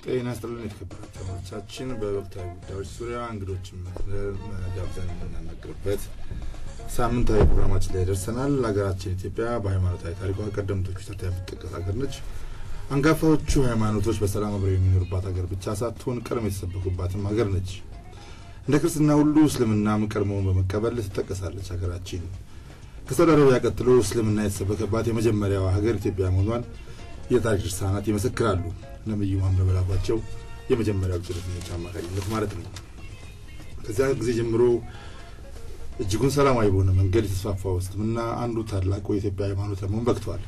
ጤና ይስጥልን የተከበራችሁ ተመልካቾቻችን፣ በወቅታዊ ጉዳዮች ዙሪያ እንግዶችን ጋብዘን የምናናገርበት ሳምንታዊ ፕሮግራማችን ላይ ደርሰናል። ሀገራችን ኢትዮጵያ በሃይማኖታዊ ታሪኳ ቀደምቶቹ ተርታ የምትጠቀስ ሀገር ነች። አንጋፋዎቹ ሃይማኖቶች በሰላም አብረው የሚኖሩባት ሀገር ብቻ ሳትሆን ቀድሞ የተሰበኩባትም ሀገር ነች። እንደ ክርስትና ሁሉ እስልምናም ቀድሞውን በመቀበል ትጠቀሳለች ሀገራችን። ከሳውዲ አረቢያ ቀጥሎ እስልምና የተሰበከባት የመጀመሪያዋ ሀገር ኢትዮጵያ መሆኗን የታሪክ ድርሳናት ይመሰክራሉ። ነብዩ መሐመድ በላኳቸው የመጀመሪያው ጭረተኞች አማካኝነት ማለት ነው። ከዚያ ጊዜ ጀምሮ እጅጉን ሰላማዊ በሆነ መንገድ የተስፋፋው እስልምና አንዱ ታላቁ የኢትዮጵያ ሃይማኖት ለመሆን በቅቷል።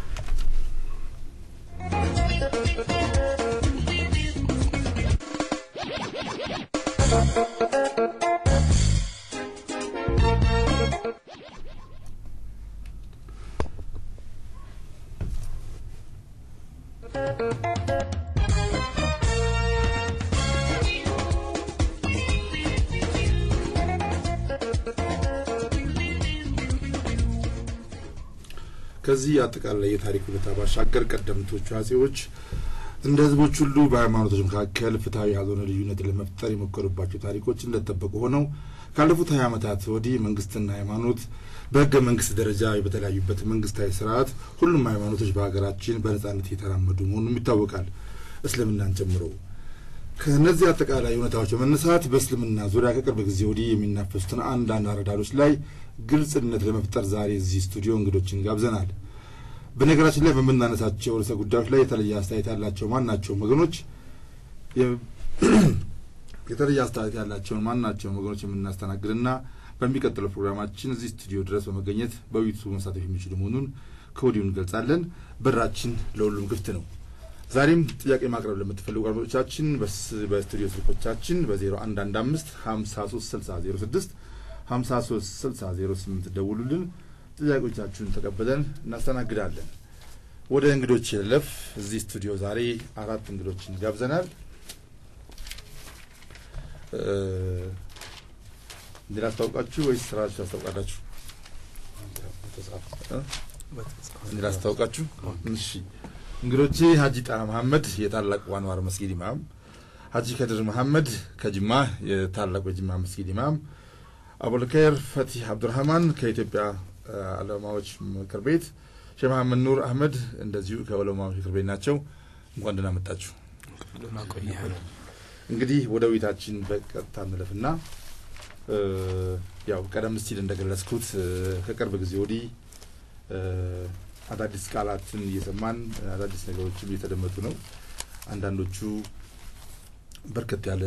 ከዚህ አጠቃላይ የታሪክ ሁኔታ ባሻገር ቀደምቶቹ አጼዎች እንደ ሕዝቦች ሁሉ በሃይማኖቶች መካከል ፍትሐዊ ያልሆነ ልዩነትን ለመፍጠር የሞከሩባቸው ታሪኮች እንደተጠበቁ ሆነው ካለፉት ሀያ ዓመታት ወዲህ መንግስትና ሃይማኖት በህገ መንግስት ደረጃ በተለያዩበት መንግስታዊ ስርዓት ሁሉም ሃይማኖቶች በሀገራችን በነጻነት እየተራመዱ መሆኑም ይታወቃል፣ እስልምናን ጨምሮ። ከእነዚህ አጠቃላይ እውነታዎች በመነሳት በእስልምና ዙሪያ ከቅርብ ጊዜ ወዲህ የሚናፈሱትን አንዳንድ አረዳዶች ላይ ግልጽነት ለመፍጠር ዛሬ እዚህ ስቱዲዮ እንግዶችን ጋብዘናል። በነገራችን ላይ በምናነሳቸው ርዕሰ ጉዳዮች ላይ የተለየ አስተያየት ያላቸው ማናቸውም ወገኖች የተለየ አስተያየት ያላቸውን ማናቸውም ወገኖች የምናስተናግድና በሚቀጥለው ፕሮግራማችን እዚህ ስቱዲዮ ድረስ በመገኘት በውይይቱ መሳተፍ የሚችሉ መሆኑን ከወዲሁ እንገልጻለን። በራችን ለሁሉም ክፍት ነው። ዛሬም ጥያቄ ማቅረብ ለምትፈልጉ አድማጮቻችን በስቱዲዮ ስልኮቻችን በ0115 53 60 06 53 60 08 ደውሉልን። ጥያቄዎቻችሁን ተቀብለን እናስተናግዳለን። ወደ እንግዶች ለፍ እዚህ ስቱዲዮ ዛሬ አራት እንግዶችን ጋብዘናል። እንዴ ላስታውቃችሁ ወይስ ስራችሁ ታስታውቃላችሁ? እንዴ ላስታውቃችሁ? እሺ እንግዶቼ ሀጂ ጣሃ መሐመድ የታላቁ አንዋር መስጊድ ኢማም፣ ሀጂ ከድር መሐመድ ከጅማ የታላቁ የጅማ መስጊድ ኢማም፣ አቡልከይር ፈቲህ አብዱራህማን ከኢትዮጵያ ዑለማዎች ምክር ቤት፣ ሼህ መሐመድ ኑር አህመድ እንደዚሁ ከዑለማዎች ምክር ቤት ናቸው። እንኳን ደህና መጣችሁ። እንግዲህ ወደ ውይይታችን በቀጥታ እንለፍና ያው ቀደም ሲል እንደገለጽኩት ከቅርብ ጊዜ ወዲህ አዳዲስ ቃላትን እየሰማን አዳዲስ ነገሮችም እየተደመጡ ነው። አንዳንዶቹ በርከት ያለ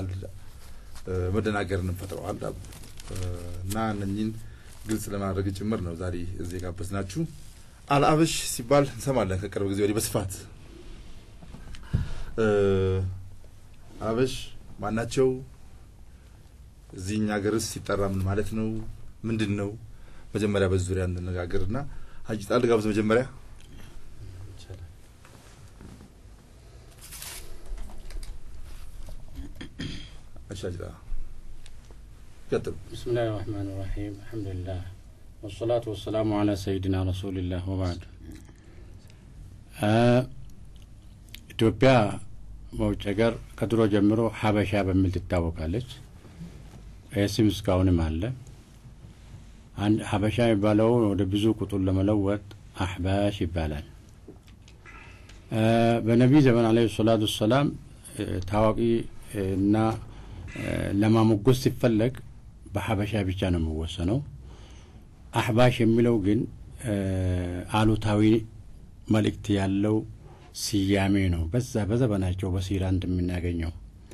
መደናገርን ፈጥረዋል እና እነኝን ግልጽ ለማድረግ ጭምር ነው ዛሬ እዚህ የጋበዝናችሁ። አልአበሽ ሲባል እንሰማለን ከቅርብ ጊዜ ወዲህ በስፋት አበሽ ማናቸው? እዚህኛ ሀገርስ ሲጠራ ምን ማለት ነው? ምንድን ነው? መጀመሪያ በዚህ ዙሪያ እንነጋገርና ሀጂ ጣል ጋብዝ መጀመሪያ አሻጅ ቀጥሉ። ብስሚላህ ራህማን ራሒም አልሐምዱሊላህ ወሰላቱ ወሰላሙ አላ ሰይድና ረሱሊላህ ወባዕድ ኢትዮጵያ በውጭ ሀገር ከድሮ ጀምሮ ሀበሻ በሚል ትታወቃለች። ይህ ስም እስካሁንም አለ። አንድ ሀበሻ የሚባለውን ወደ ብዙ ቁጥር ለመለወጥ አሕባሽ ይባላል። በነቢይ ዘመን አለ ሰላቱ ወሰላም ታዋቂ እና ለማሞገስ ሲፈለግ በሀበሻ ብቻ ነው የሚወሰነው። አሕባሽ የሚለው ግን አሉታዊ መልእክት ያለው ስያሜ ነው። በዛ በዘመናቸው በሲራ እንደምናገኘው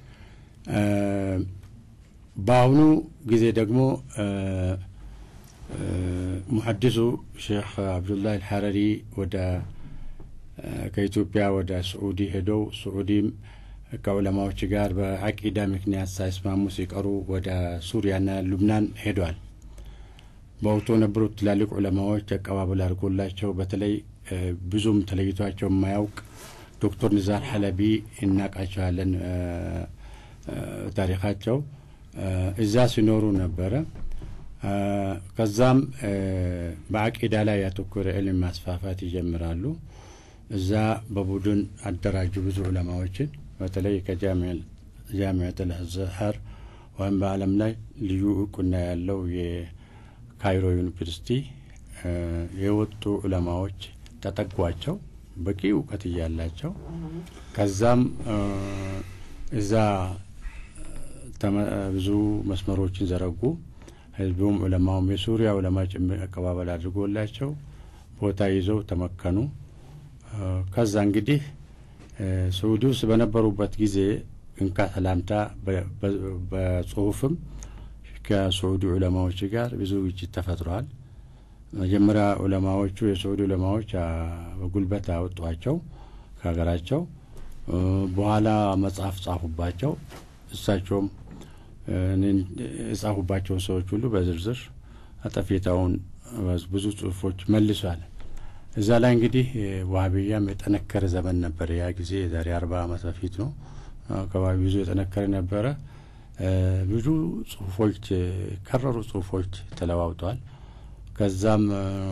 በአሁኑ ጊዜ ደግሞ ሙሐዲሱ ሼክ አብዱላህ አልሐረሪ ወደ ከኢትዮጵያ ወደ ስዑዲ ሄደው ስዑዲም ከዑለማዎች ጋር በአቂዳ ምክንያት ሳይስማሙ ሲቀሩ ወደ ሱሪያና ሉብናን ሄዷል። በወቅቱ የነበሩት ትላልቅ ዑለማዎች አቀባበል አድርጎላቸው በተለይ ብዙም ተለይቷቸው የማያውቅ ዶክተር ኒዛር ሐለቢ እናቃቸዋለን። ታሪካቸው እዛ ሲኖሩ ነበረ። ከዛም በአቂዳ ላይ ያተኮረ ዕልም ማስፋፋት ይጀምራሉ። እዛ በቡድን አደራጁ ብዙ ዑለማዎችን በተለይ ከጃሚዕት አልአዝሀር ወይም በዓለም ላይ ልዩ እውቅና ያለው የካይሮ ዩኒቨርሲቲ የወጡ ዑለማዎች ተጠጓቸው በቂ እውቀት እያላቸው ከዛም እዛ ብዙ መስመሮችን ዘረጉ። ህዝቡም ዑለማውም የሱሪያ ዑለማ ጭምር አቀባበል አድርጎላቸው ቦታ ይዘው ተመከኑ። ከዛ እንግዲህ ስዑዲ ውስጥ በነበሩበት ጊዜ እንካ ሰላምታ በጽሁፍም ከስዑዲ ዑለማዎች ጋር ብዙ ግጭት ተፈጥሯል። መጀመሪያ ዑለማዎቹ የስዑዲ ዑለማዎች በጉልበት አወጧቸው ከሀገራቸው። በኋላ መጽሐፍ ጻፉባቸው። እሳቸውም የጻፉባቸውን ሰዎች ሁሉ በዝርዝር አጠፌታውን ብዙ ጽሁፎች መልሷል። እዛ ላይ እንግዲህ ዋሀብያም የጠነከረ ዘመን ነበረ። ያ ጊዜ የዛሬ አርባ ዓመት በፊት ነው አካባቢ ብዙ የጠነከረ ነበረ። ብዙ ጽሁፎች ከረሩ ጽሁፎች ተለዋውጠዋል። ከዛም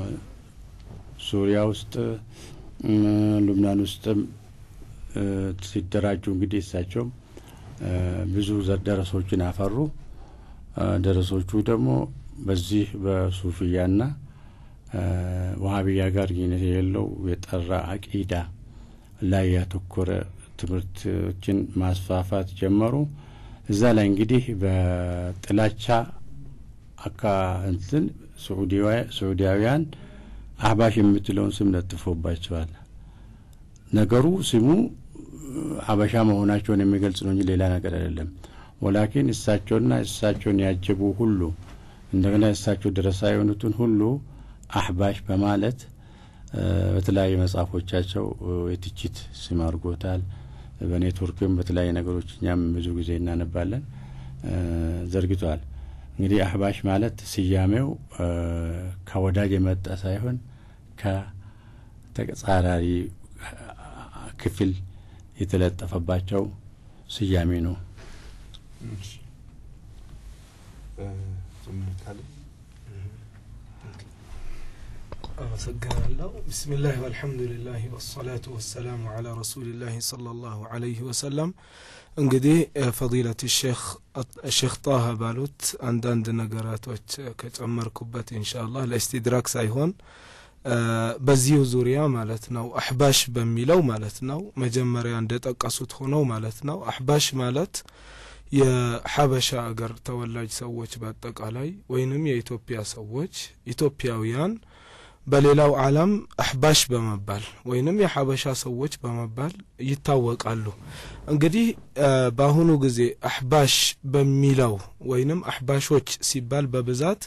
ሱሪያ ውስጥ ሉብናን ውስጥም ሲደራጁ እንግዲህ እሳቸውም ብዙ ደረሶችን አፈሩ። ደረሶቹ ደግሞ በዚህ በሱፊያና ዋሀብያ ጋር ግንኙነት የሌለው የጠራ አቂዳ ላይ ያተኮረ ትምህርቶችን ማስፋፋት ጀመሩ። እዛ ላይ እንግዲህ በጥላቻ አካ እንትን ስዑዲያውያን አህባሽ የምትለውን ስም ለጥፎባቸዋል። ነገሩ ስሙ ሀበሻ መሆናቸውን የሚገልጽ ነው እንጂ ሌላ ነገር አይደለም። ወላኪን እሳቸውና እሳቸውን ያጀቡ ሁሉ እንደገና እሳቸው ደረሳ የሆኑትን ሁሉ አህባሽ በማለት በተለያዩ መጽሐፎቻቸው የትችት ስም አድርጎታል። በኔትወርክም በተለያዩ ነገሮች እኛም ብዙ ጊዜ እናነባለን ዘርግቷል። እንግዲህ አህባሽ ማለት ስያሜው ከወዳጅ የመጣ ሳይሆን ከተጻራሪ ክፍል የተለጠፈባቸው ስያሜ ነው። አመሰግናለሁ። ብስሚላህ ወልሐምዱሊላህ ወሰላቱ ወሰላሙ አላ ረሱሊላህ ሰለላሁ አለይህ ወሰለም። እንግዲህ ፈዲለት ሼክ ጣሃ ባሉት አንዳንድ ነገራቶች ከጨመርኩበት ኢንሻአላህ ለኢስቲድራክ ሳይሆን በዚሁ ዙሪያ ማለት ነው አሕባሽ በሚለው ማለት ነው መጀመሪያ እንደጠቀሱት ሆነው ማለት ነው አሕባሽ ማለት የሐበሻ አገር ተወላጅ ሰዎች በአጠቃላይ ወይንም የኢትዮጵያ ሰዎች ኢትዮጵያውያን በሌላው ዓለም አሕባሽ በመባል ወይንም የሐበሻ ሰዎች በመባል ይታወቃሉ። እንግዲህ በአሁኑ ጊዜ አሕባሽ በሚለው ወይንም አሕባሾች ሲባል በብዛት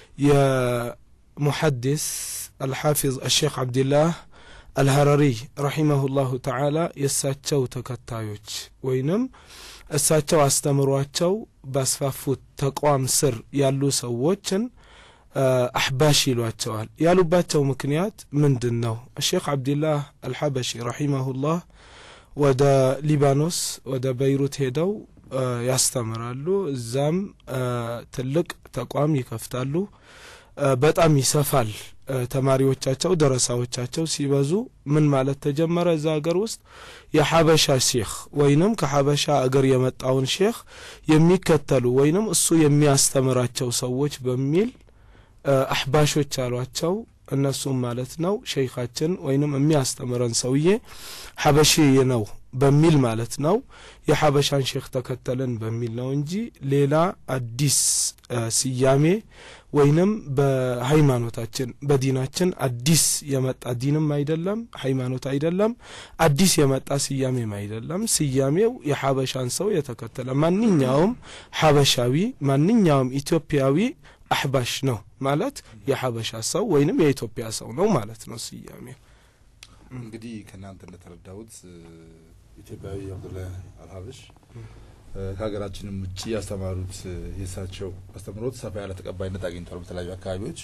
የሙሐዲስ አልሓፊዝ አሼክ ዓብድላህ አልሀረሪ ረሒመሁ ላሁ ተዓላ የእሳቸው ተከታዮች ወይንም እሳቸው አስተምሯቸው ባስፋፉት ተቋም ስር ያሉ ሰዎችን አሕባሽ ይሏቸዋል። ያሉባቸው ምክንያት ምንድን ነው? ሼክ ዓብድላህ አልሐበሺ ረሒመሁላህ ወደ ሊባኖስ ወደ በይሩት ሄደው ያስተምራሉ። እዛም ትልቅ ተቋም ይከፍታሉ። በጣም ይሰፋል። ተማሪዎቻቸው ደረሳዎቻቸው ሲበዙ ምን ማለት ተጀመረ? እዛ ሀገር ውስጥ የሐበሻ ሼክ ወይንም ከሐበሻ አገር የመጣውን ሼክ የሚከተሉ ወይንም እሱ የሚያስተምራቸው ሰዎች በሚል አሕባሾች አሏቸው። እነሱም ማለት ነው ሸይኻችን ወይንም የሚያስተምረን ሰውዬ ሐበሺ ነው በሚል ማለት ነው የሐበሻን ሼክ ተከተልን በሚል ነው እንጂ ሌላ አዲስ ስያሜ ወይንም በሃይማኖታችን በዲናችን አዲስ የመጣ ዲንም አይደለም፣ ሃይማኖት አይደለም፣ አዲስ የመጣ ስያሜም አይደለም። ስያሜው የሐበሻን ሰው የተከተለ ማንኛውም ሐበሻዊ ማንኛውም ኢትዮጵያዊ አሕባሽ ነው ማለት የሐበሻ ሰው ወይንም የኢትዮጵያ ሰው ነው ማለት ነው ስያሜው። እንግዲህ ከእናንተ እንደተረዳሁት ኢትዮጵያዊ አብዱላህ አልሀበሽ ከሀገራችንም ውጭ ያስተማሩት የእሳቸው አስተምሮት ሰፋ ያለ ተቀባይነት አግኝቷል በተለያዩ አካባቢዎች።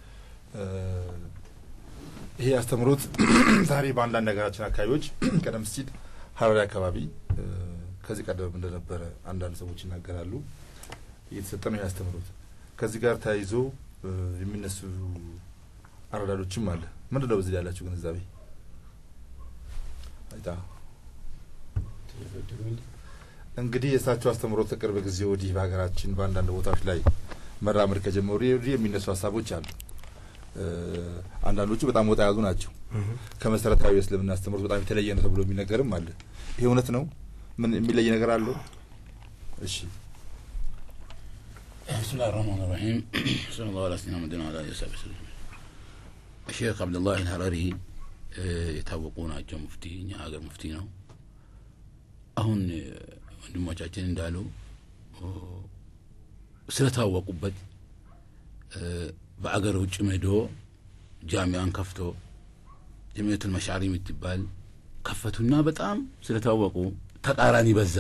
ይሄ አስተምሮት ዛሬ በአንዳንድ ሀገራችን አካባቢዎች ቀደም ሲል ሀረሪ አካባቢ ከዚህ ቀደም እንደነበረ አንዳንድ ሰዎች ይናገራሉ። እየተሰጠ ነው ይህ አስተምሮት። ከዚህ ጋር ተያይዞ የሚነሱ አረዳዶችም አለ። ምንድን ነው በዚህ ላይ ያላችሁ ግንዛቤ? አይታ እንግዲህ የእሳቸው አስተምሮት ከቅርብ ጊዜ ወዲህ በሀገራችን በአንዳንድ ቦታዎች ላይ መራመድ ከጀመሩ ወዲህ የሚነሱ ሀሳቦች አሉ። አንዳንዶቹ በጣም ወጣ ያሉ ናቸው። ከመሰረታዊ የእስልምና አስተምሮት በጣም የተለየ ነው ተብሎ የሚነገርም አለ። ይሄ እውነት ነው? ምን የሚለይ ነገር አለው? እሺ بسم الله الرحمن الرحيم صلى الله على سيدنا محمد وعلى اله وصحبه وسلم الشيخ عبد الله الሀረሪ የታወቁ ናቸው። ሙፍቲ እኛ ሀገር ሙፍቲ ነው። አሁን ወንድሞቻችን እንዳሉ ስለታወቁበት በአገር ውጭ መዶ ጃሚያን ከፍቶ ጀሚየቱል መሻሪ የምትባል ከፈቱና በጣም ስለታወቁ ተቃራኒ በዛ።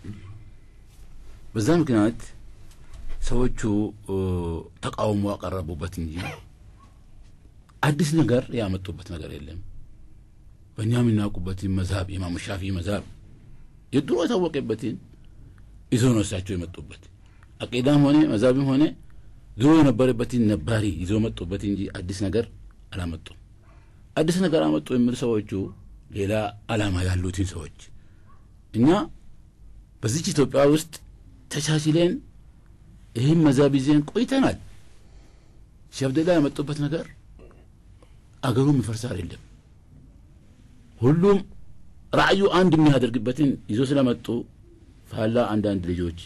በዛ ምክንያት ሰዎቹ ተቃውሞ ያቀረቡበት እንጂ አዲስ ነገር ያመጡበት ነገር የለም። በእኛ የምናውቁበትን መዛብ ኢማሙ ሻፊ መዛብ የድሮ የታወቀበትን ይዞ ነው እሳቸው የመጡበት። አቂዳም ሆነ መዛብም ሆነ ድሮ የነበረበትን ነባሪ ይዞ መጡበት እንጂ አዲስ ነገር አላመጡም። አዲስ ነገር አመጡ የሚል ሰዎቹ ሌላ አላማ ያሉትን ሰዎች እኛ በዚች ኢትዮጵያ ውስጥ ተቻችለን ይህም መዛብ ይዘን ቆይተናል። ሼህ አብደላ ያመጡበት ነገር አገሩም ይፈርሳል የለም። ሁሉም ራእዩ አንድ የሚያደርግበትን ይዞ ስለመጡ ፋላ አንዳንድ ልጆች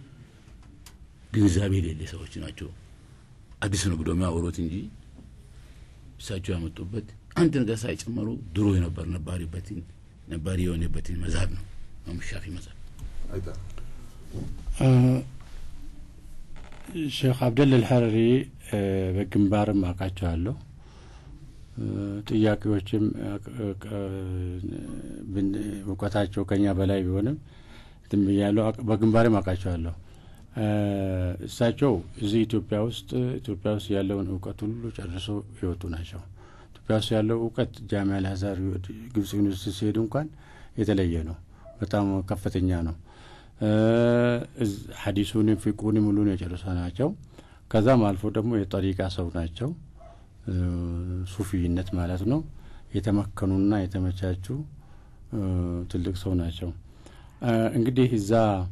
ግንዛቤ የሌለ ሰዎች ናቸው። አዲስ ነው ብሎ የሚያወሩት እንጂ እሳቸው ያመጡበት አንድ ነገር ሳይጨመሩ ድሮ የነበር ነባሪበትን ነባሪ የሆነበትን መዛብ ነው ሻፊ መዛብ ሼክ አብደል አልሐረሪ በግንባርም አውቃቸዋለሁ። ጥያቄዎችም እውቀታቸው ከኛ በላይ ቢሆንም እንትን ብያለሁ። በግንባርም አውቃቸዋለሁ። እሳቸው እዚህ ኢትዮጵያ ውስጥ ኢትዮጵያ ውስጥ ያለውን እውቀት ሁሉ ጨርሶ የወጡ ናቸው። ኢትዮጵያ ውስጥ ያለው እውቀት ጃሚያ አልአዛር ግብጽ ዩኒቨርሲቲ ሲሄዱ እንኳን የተለየ ነው። በጣም ከፍተኛ ነው። ሀዲሱንም ፊቁንም ሁሉን የጨረሰ ናቸው። ከዛም አልፎ ደግሞ የጠሪቃ ሰው ናቸው። ሱፊይነት ማለት ነው። የተመከኑና የተመቻቹ ትልቅ ሰው ናቸው። እንግዲህ እዛ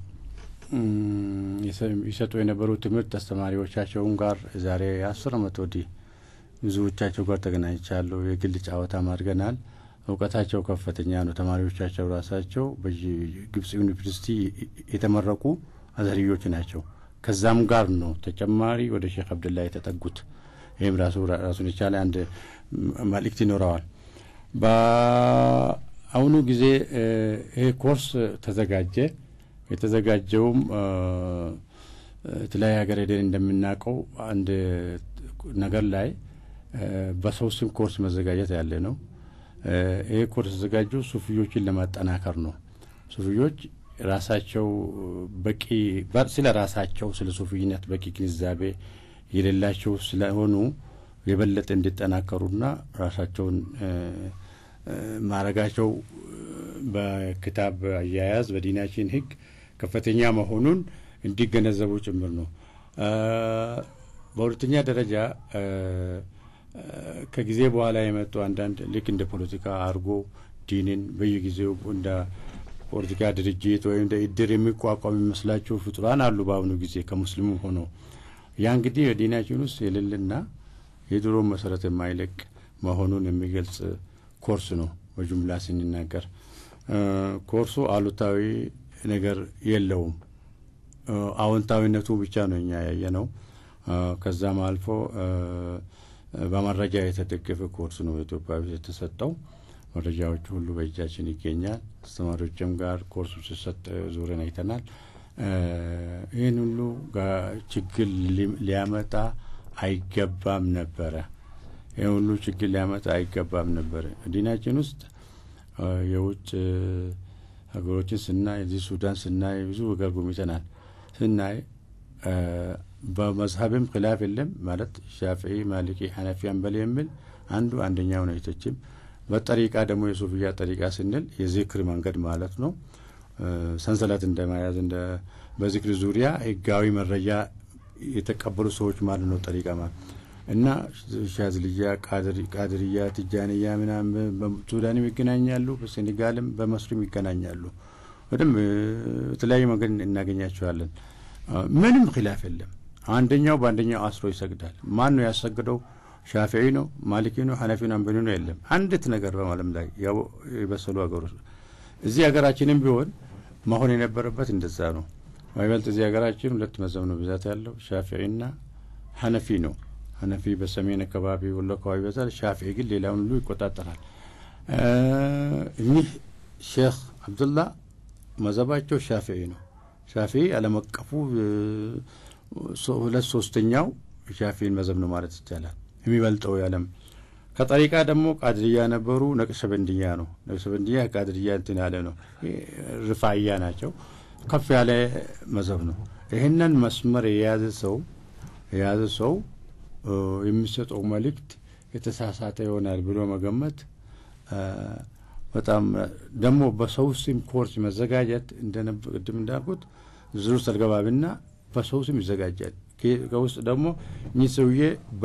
ይሰጡ የነበሩ ትምህርት አስተማሪዎቻቸውን ጋር ዛሬ አስር አመት ወዲህ ብዙዎቻቸው ጋር ተገናኝቻለሁ። የግል ጨዋታም አድርገናል። እውቀታቸው ከፍተኛ ነው። ተማሪዎቻቸው ራሳቸው በግብጽ ዩኒቨርሲቲ የተመረቁ አዘርዮች ናቸው። ከዛም ጋር ነው ተጨማሪ ወደ ሼክ አብደላ የተጠጉት። ይህም ራሱ ራሱን የቻለ አንድ መልእክት ይኖረዋል። በአሁኑ ጊዜ ይሄ ኮርስ ተዘጋጀ። የተዘጋጀውም የተለያየ ሀገር ሄደን እንደምናውቀው አንድ ነገር ላይ በሰው ስም ኮርስ መዘጋጀት ያለ ነው። ይሄ ኮርስ የተዘጋጀው ሱፊዮችን ለማጠናከር ነው። ሱፊዮች ራሳቸው በቂ ስለ ራሳቸው ስለ ሱፊይነት በቂ ግንዛቤ የሌላቸው ስለሆኑ የበለጠ እንዲጠናከሩና ራሳቸውን ማረጋቸው በክታብ አያያዝ በዲናችን ሕግ ከፍተኛ መሆኑን እንዲገነዘቡ ጭምር ነው። በሁለተኛ ደረጃ ከጊዜ በኋላ የመጡ አንዳንድ ልክ እንደ ፖለቲካ አድርጎ ዲንን በየጊዜው እንደ ፖለቲካ ድርጅት ወይም እንደ እድር የሚቋቋም የሚመስላቸው ፍጡራን አሉ። በአሁኑ ጊዜ ከሙስሊሙ ሆኖ ያ እንግዲህ በዲናችን ውስጥ የሌለና የድሮ መሰረት የማይለቅ መሆኑን የሚገልጽ ኮርስ ነው። በጅምላ ስንናገር ኮርሱ አሉታዊ ነገር የለውም። አዎንታዊነቱ ብቻ ነው እኛ ያየ ነው። ከዛም አልፎ በመረጃ የተደገፈ ኮርስ ነው በኢትዮጵያ ውስጥ የተሰጠው። መረጃዎቹ ሁሉ በእጃችን ይገኛል። አስተማሪዎችም ጋር ኮርሱ ሲሰጥ ዙረን አይተናል። ይህን ሁሉ ችግር ሊያመጣ አይገባም ነበረ። ይህ ሁሉ ችግር ሊያመጣ አይገባም ነበረ። ዲናችን ውስጥ የውጭ ሀገሮችን ስናይ እዚህ ሱዳን ስናይ ብዙ ሀገር ጎብኝተናል። ስናይ በመዝሀብም ክላፍ የለም ማለት ሻፊዒ፣ ማሊኪ፣ ሐነፊ፣ አንበል የሚል አንዱ አንደኛው ነው የተችም በጠሪቃ ደግሞ የሱፍያ ጠሪቃ ስንል የዚክር መንገድ ማለት ነው። ሰንሰለት እንደመያዝ እንደ በዚክር ዙሪያ ህጋዊ መረጃ የተቀበሉ ሰዎች ማለት ነው ጠሪቃ ማለት እና ሻዝልያ፣ ቃድርያ፣ ትጃንያ ምናምን በሱዳንም ይገናኛሉ፣ በሴኔጋልም በመስሪም ይገናኛሉ። በደንብ በተለያዩ መንገድ እናገኛቸዋለን። ምንም ኪላፍ የለም። አንደኛው በአንደኛው አስሮ ይሰግዳል። ማን ነው ያሰግደው? ሻፊዒ ነው፣ ማሊኪ ነው፣ ሐነፊ ነው፣ አንበኒ ነው? የለም። አንዲት ነገር በማለም ላይ ያው የበሰሉ ሀገሮች እዚህ ሀገራችንም ቢሆን መሆን የነበረበት እንደዛ ነው። ይበልጥ እዚህ ሀገራችን ሁለት መዘብ ነው ብዛት ያለው ሻፊዒና ሐነፊ ነው። ሐነፊ በሰሜን አካባቢ ወሎ አካባቢ ይበዛል። ሻፊዒ ግን ሌላውን ሁሉ ይቆጣጠራል። እኚህ ሼክ አብዱላ መዘባቸው ሻፊዒ ነው። ሻፊዒ ዓለም አቀፉ ሁለት ሶስተኛው ሻፊዒን መዘብ ነው ማለት ይቻላል። የሚበልጠው የዓለም ከጠሪቃ ደግሞ ቃድርያ ነበሩ። ነቅሸበንድያ ነው። ነቅሸበንድያ ቃድርያ እንትን ያለ ነው። ርፋያ ናቸው። ከፍ ያለ መዘብ ነው። ይህንን መስመር የያዘ ሰው የያዘ ሰው የሚሰጠው መልእክት የተሳሳተ ይሆናል ብሎ መገመት በጣም ደግሞ በሰው ስም ኮርስ መዘጋጀት ቅድም እንዳልኩት ዝሩ ሰልገባብና በሰው ስም ይዘጋጃል። ከውስጥ ደግሞ እኚህ ሰውዬ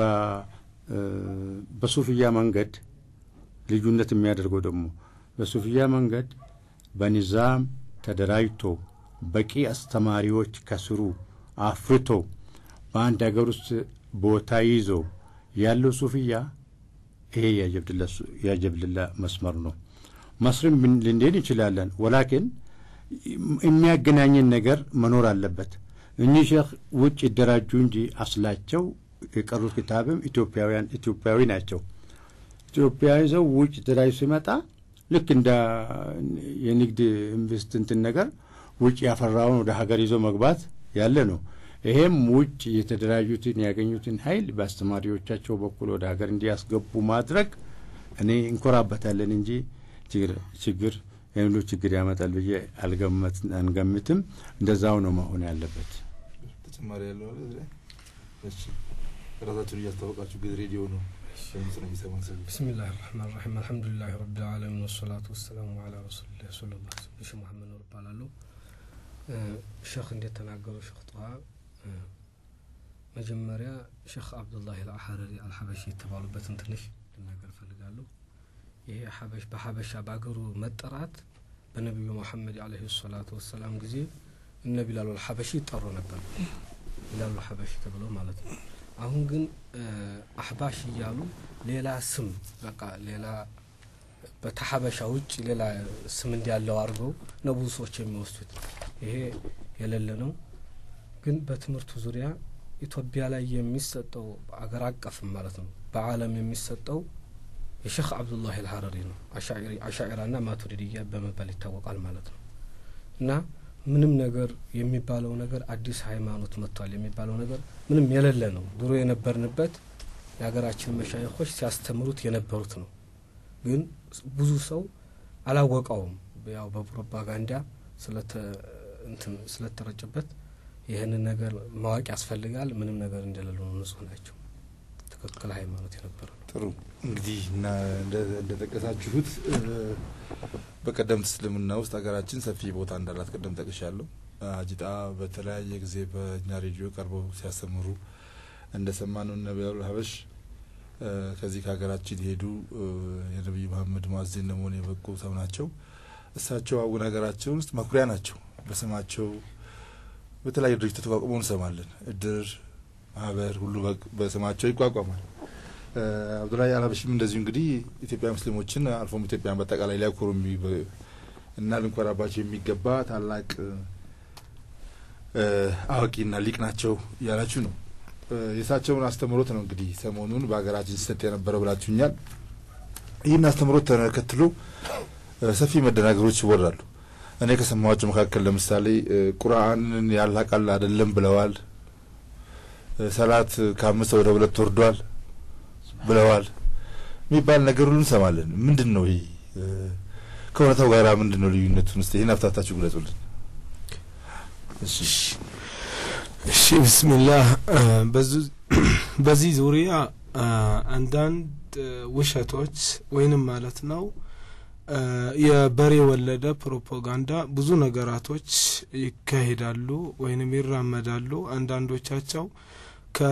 በሱፍያ መንገድ ልዩነት የሚያደርገው ደግሞ በሱፍያ መንገድ በኒዛም ተደራጅቶ በቂ አስተማሪዎች ከስሩ አፍርቶ በአንድ ሀገር ውስጥ ቦታ ይዞ ያለው ሱፍያ ይሄ ያጀብልላ መስመር ነው። መስርም ልንዴን እንችላለን። ወላኪን የሚያገናኝን ነገር መኖር አለበት። እኚህ ሼክ ውጭ ይደራጁ እንጂ አስላቸው የቀሩት ክታብም ኢትዮጵያውያን ኢትዮጵያዊ ናቸው። ኢትዮጵያዊ ሰው ውጭ ተደራጅ ሲመጣ ልክ እንደ የንግድ ኢንቨስት እንትን ነገር ውጭ ያፈራውን ወደ ሀገር ይዞ መግባት ያለ ነው። ይሄም ውጭ የተደራጁትን ያገኙትን ኃይል በአስተማሪዎቻቸው በኩል ወደ ሀገር እንዲያስገቡ ማድረግ እኔ እንኮራበታለን እንጂ ችግር የሁሉ ችግር ያመጣል ብዬ አንገምትም። እንደዛው ነው መሆን ያለበት። ተጨማሪ ያለው ራሳችሁን እያስታወቃችሁ ጊዜ ሬዲዮ ነው ድምጽ ነው የሚሰማን ሰው ብስሚላህ ራህማን ራሒም አልሐምዱሊላህ ረብል ዓለሚን ወሰላቱ ወሰላሙ አላ ረሱሊላህ ሰለላሁ ዐለይሂ ወሰለም። ሼህ መሐመድ ኑር እባላለሁ። ሼክ እንዴት ተናገሩ? ሼክ ጠዋ መጀመሪያ ሼክ አብዱላህ አልሐረሪ አልሐበሺ የተባሉበትን ትንሽ ልናገር እፈልጋለሁ። ይሄ ሐበሽ በሐበሻ በአገሩ መጠራት በነቢዩ መሐመድ አለይሂ ሰላቱ ወሰላም ጊዜ እነ ቢላሉ አልሐበሺ ይጠሩ ነበር። ቢላሉ አልሐበሺ ተብለው ማለት ነው። አሁን ግን አህባሽ እያሉ ሌላ ስም በቃ ሌላ በተሐበሻ ውጭ ሌላ ስም እንዲያለው አድርገው ነው ብዙ ሰዎች የሚወስዱት። ይሄ የሌለ ነው። ግን በትምህርቱ ዙሪያ ኢትዮጵያ ላይ የሚሰጠው አገር አቀፍም ማለት ነው በዓለም የሚሰጠው የሼክ አብዱላህ አልሐረሪ ነው። አሻዒራና ማቱሪድያ በመባል ይታወቃል ማለት ነው እና ምንም ነገር የሚባለው ነገር አዲስ ሃይማኖት መጥቷል የሚባለው ነገር ምንም የሌለ ነው። ድሮ የነበርንበት የሀገራችን መሻይኮች ሲያስተምሩት የነበሩት ነው። ግን ብዙ ሰው አላወቀውም። ያው በፕሮፓጋንዳ ስለተረጨበት ይህንን ነገር ማወቅ ያስፈልጋል። ምንም ነገር እንደሌለ ነው። ንጹህ ናቸው። ትክክል ሃይማኖት የነበረ ነው። ጥሩ እንግዲህ እና እንደጠቀሳችሁት በቀደምት እስልምና ውስጥ ሀገራችን ሰፊ ቦታ እንዳላት ቅድም ጠቅሻለሁ። አጂጣ በተለያየ ጊዜ በእኛ ሬዲዮ ቀርበው ሲያስተምሩ እንደሰማነው ነቢያሉ ሀበሽ ከዚህ ከሀገራችን የሄዱ የነቢዩ መሀመድ ሙአዚን ለመሆን የበቁ ሰው ናቸው። እሳቸው አሁን ሀገራችን ውስጥ መኩሪያ ናቸው። በስማቸው በተለያዩ ድርጅቶች ተቋቁመው እንሰማለን። እድር፣ ማህበር ሁሉ በስማቸው ይቋቋማል። አብዱላሂ አልሀበሽም እንደዚሁ እንግዲህ ኢትዮጵያ ሙስሊሞችን አልፎም ኢትዮጵያን በአጠቃላይ ሊያኮሩ እና ልንኮራባቸው የሚገባ ታላቅ አዋቂና ሊቅ ናቸው እያላችሁ ነው። የእሳቸውን አስተምሮት ነው እንግዲህ ሰሞኑን በሀገራችን ሲሰጥ የነበረው ብላችሁኛል። ይህን አስተምሮት ተከትሎ ሰፊ መደናገሮች ይወራሉ። እኔ ከሰማኋቸው መካከል ለምሳሌ ቁርአንን ያላቃል አይደለም ብለዋል። ሰላት ከአምስት ወደ ሁለት ወርዷል ብለዋል የሚባል ነገር ሁሉ እንሰማለን። ምንድን ነው ይህ? ከእውነታው ጋር ምንድን ነው ልዩነቱን? ስ ይህን አፍታታችሁ ግለጹልን። እሺ ብስሚላህ በዚህ ዙሪያ አንዳንድ ውሸቶች ወይንም ማለት ነው የበሬ ወለደ ፕሮፓጋንዳ ብዙ ነገራቶች ይካሄዳሉ ወይንም ይራመዳሉ። አንዳንዶቻቸው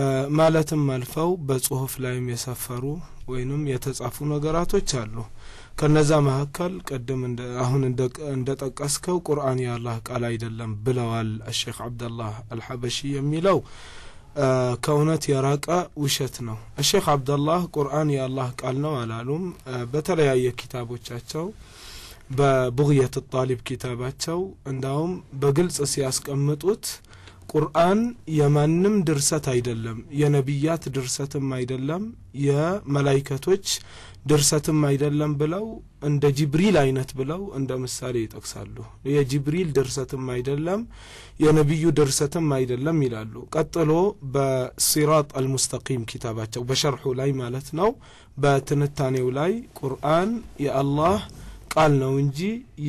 ከማለትም አልፈው በጽሁፍ ላይም የሰፈሩ ወይንም የተጻፉ ነገራቶች አሉ። ከነዛ መካከል ቅድም አሁን እንደ ጠቀስከው ቁርአን የአላህ ቃል አይደለም ብለዋል አሼክ አብደላህ አልሐበሺ የሚለው ከእውነት የራቀ ውሸት ነው። አሼክ አብደላህ ቁርአን የአላህ ቃል ነው አላሉም። በተለያየ ኪታቦቻቸው በቡግየት ጣሊብ ኪታባቸው እንዳውም በግልጽ ሲያስቀምጡት ቁርአን የማንም ድርሰት አይደለም፣ የነቢያት ድርሰትም አይደለም፣ የመላይከቶች ድርሰትም አይደለም ብለው እንደ ጅብሪል አይነት ብለው እንደ ምሳሌ ይጠቅሳሉ። የጅብሪል ድርሰትም አይደለም፣ የነቢዩ ድርሰትም አይደለም ይላሉ። ቀጥሎ በሲራጥ አልሙስተቂም ኪታባቸው በሸርሑ ላይ ማለት ነው፣ በትንታኔው ላይ ቁርአን የአላህ ቃል ነው እንጂ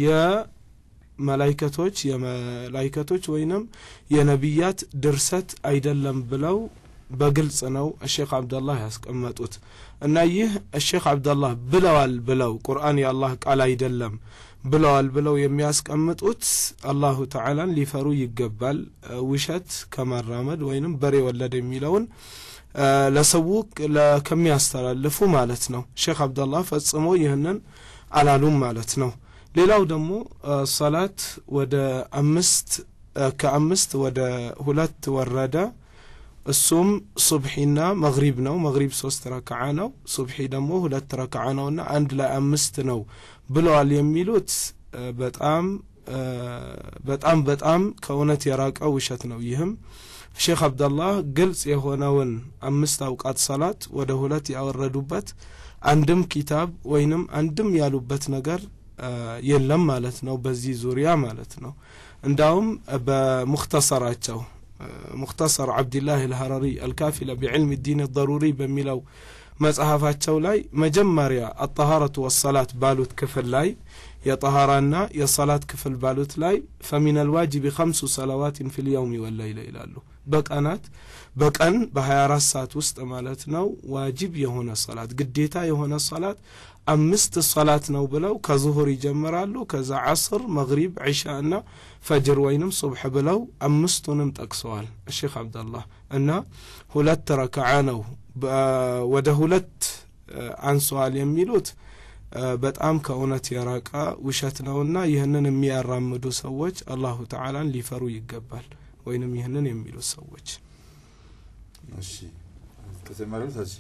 የመላይከቶች የመላይከቶች ወይንም የነቢያት ድርሰት አይደለም ብለው በግልጽ ነው እሼክ አብደላህ ያስቀመጡት እና ይህ እሼክ አብደላህ ብለዋል ብለው ቁርአን የአላህ ቃል አይደለም ብለዋል ብለው የሚያስቀምጡት አላሁ ተዓላን ሊፈሩ ይገባል። ውሸት ከማራመድ ወይንም በሬ ወለድ የሚለውን ለሰው ከሚያስተላልፉ ማለት ነው። ሼክ አብደላህ ፈጽሞ ይህንን አላሉም ማለት ነው። ሌላው ደግሞ ሰላት ወደ አምስት ከአምስት ወደ ሁለት ወረደ። እሱም ሱብሒና መግሪብ ነው። መግሪብ ሶስት ረክዓ ነው። ሱብሒ ደግሞ ሁለት ረክዓ ነውና አንድ ላይ አምስት ነው ብለዋል የሚሉት በጣም በጣም በጣም ከእውነት የራቀ ውሸት ነው። ይህም ሼክ አብደላህ ግልጽ የሆነውን አምስት አውቃት ሰላት ወደ ሁለት ያወረዱበት አንድም ኪታብ ወይንም አንድም ያሉበት ነገር የለም ማለት ነው። በዚህ ዙሪያ ማለት ነው። እንዳውም በሙክተሰራቸው ሙክተሰር ዓብድላህ አልሀረሪ አልካፊለ ቢዕልም ዲን ደሩሪ በሚለው መጽሐፋቸው ላይ መጀመሪያ አጠሃረቱ ወሰላት ባሉት ክፍል ላይ የጠሃራና የሰላት ክፍል ባሉት ላይ ፈሚን አልዋጅብ ከምሱ ሰላዋትን ፊ ልየውም ወለይለ ይላሉ። በቀናት በቀን በ24 ሰዓት ውስጥ ማለት ነው ዋጅብ የሆነ ሰላት ግዴታ የሆነ ሰላት አምስት ሰላት ነው ብለው ከዙሁር ይጀምራሉ። ከዛ ዓስር፣ መግሪብ፣ ዒሻ እና ፈጅር ወይንም ሱብሕ ብለው አምስቱንም ጠቅሰዋል እሼክ አብደላህ እና ሁለት ረክዓ ነው ወደ ሁለት አንሰዋል የሚሉት በጣም ከእውነት የራቀ ውሸት ነውና ይህንን የሚያራምዱ ሰዎች አላሁ ተዓላን ሊፈሩ ይገባል። ወይንም ይህንን የሚሉት ሰዎች እሺ ተጨማሪው ታች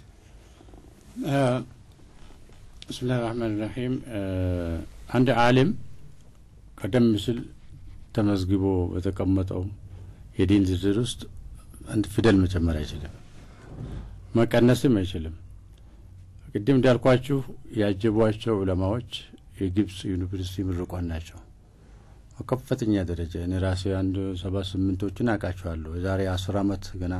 ብስሚላህ ራህማን ራሒም አንድ ዓሊም ቀደም ሲል ተመዝግቦ በተቀመጠው የዲን ዝርዝር ውስጥ አንድ ፊደል መጨመር አይችልም፣ መቀነስም አይችልም። ቅድም እንዳልኳችሁ ያጀቧቸው ዑለማዎች የግብፅ ዩኒቨርሲቲ ምርቋን ናቸው። ከፍተኛ ደረጃ እኔ ራሴ አንድ ሰባ ስምንቶችን አውቃቸዋለሁ። የዛሬ አስር አመት ገና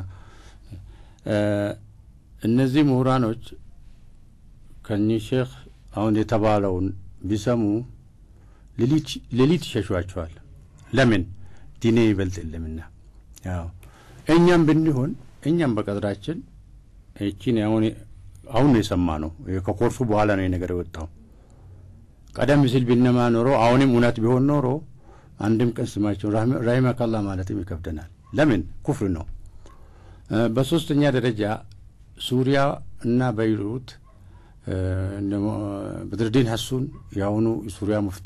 እነዚህ ምሁራኖች ከኒህ ሼክ አሁን የተባለውን ቢሰሙ ሌሊት ይሸሿቸዋል። ለምን ዲኔ ይበልጥ የለምና። ያው እኛም ብንሆን እኛም በቀድራችን ይቺን አሁን አሁን ነው የሰማ ነው ከኮርሱ በኋላ ነው ነገር የወጣው። ቀደም ሲል ቢነማ ኖሮ አሁንም እውነት ቢሆን ኖሮ አንድም ቀን ስማቸው ራሂመከላ ማለትም ይከብደናል። ለምን ኩፍር ነው። በሶስተኛ ደረጃ ሱሪያ እና በይሩት በድርዲን ሀሱን የአሁኑ የሱሪያ ሙፍቲ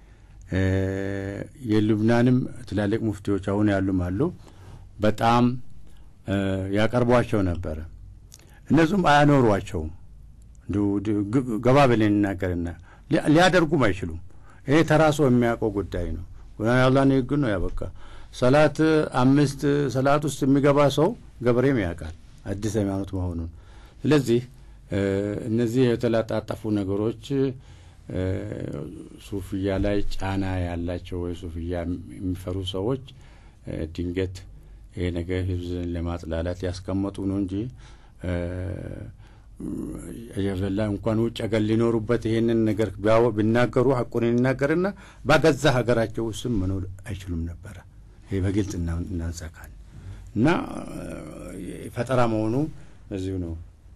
የልብናንም ትላልቅ ሙፍቲዎች አሁን ያሉም አሉ። በጣም ያቀርቧቸው ነበረ። እነሱም አያኖሯቸውም። ገባ ብለን እናገርና ሊያደርጉም አይችሉም። ይሄ ተራሶ የሚያውቀው ጉዳይ ነው። አላህ ንግግር ነው ያበቃ። ሰላት አምስት ሰላት ውስጥ የሚገባ ሰው ገበሬም ያውቃል አዲስ ሃይማኖት መሆኑን። ስለዚህ እነዚህ የተላጣጠፉ ነገሮች ሱፍያ ላይ ጫና ያላቸው ወይ ሱፍያ የሚፈሩ ሰዎች ድንገት ይሄ ነገር ህዝብን ለማጥላላት ያስቀመጡ ነው እንጂ አጀበላ እንኳን ውጭ ሀገር ሊኖሩበት ይሄንን ነገር ቢናገሩ ሀቁን ይናገርና በገዛ ሀገራቸው ውስጥም መኖር አይችሉም ነበረ። ይሄ በግልጽ እናንጸካል እና ፈጠራ መሆኑ በዚሁ ነው።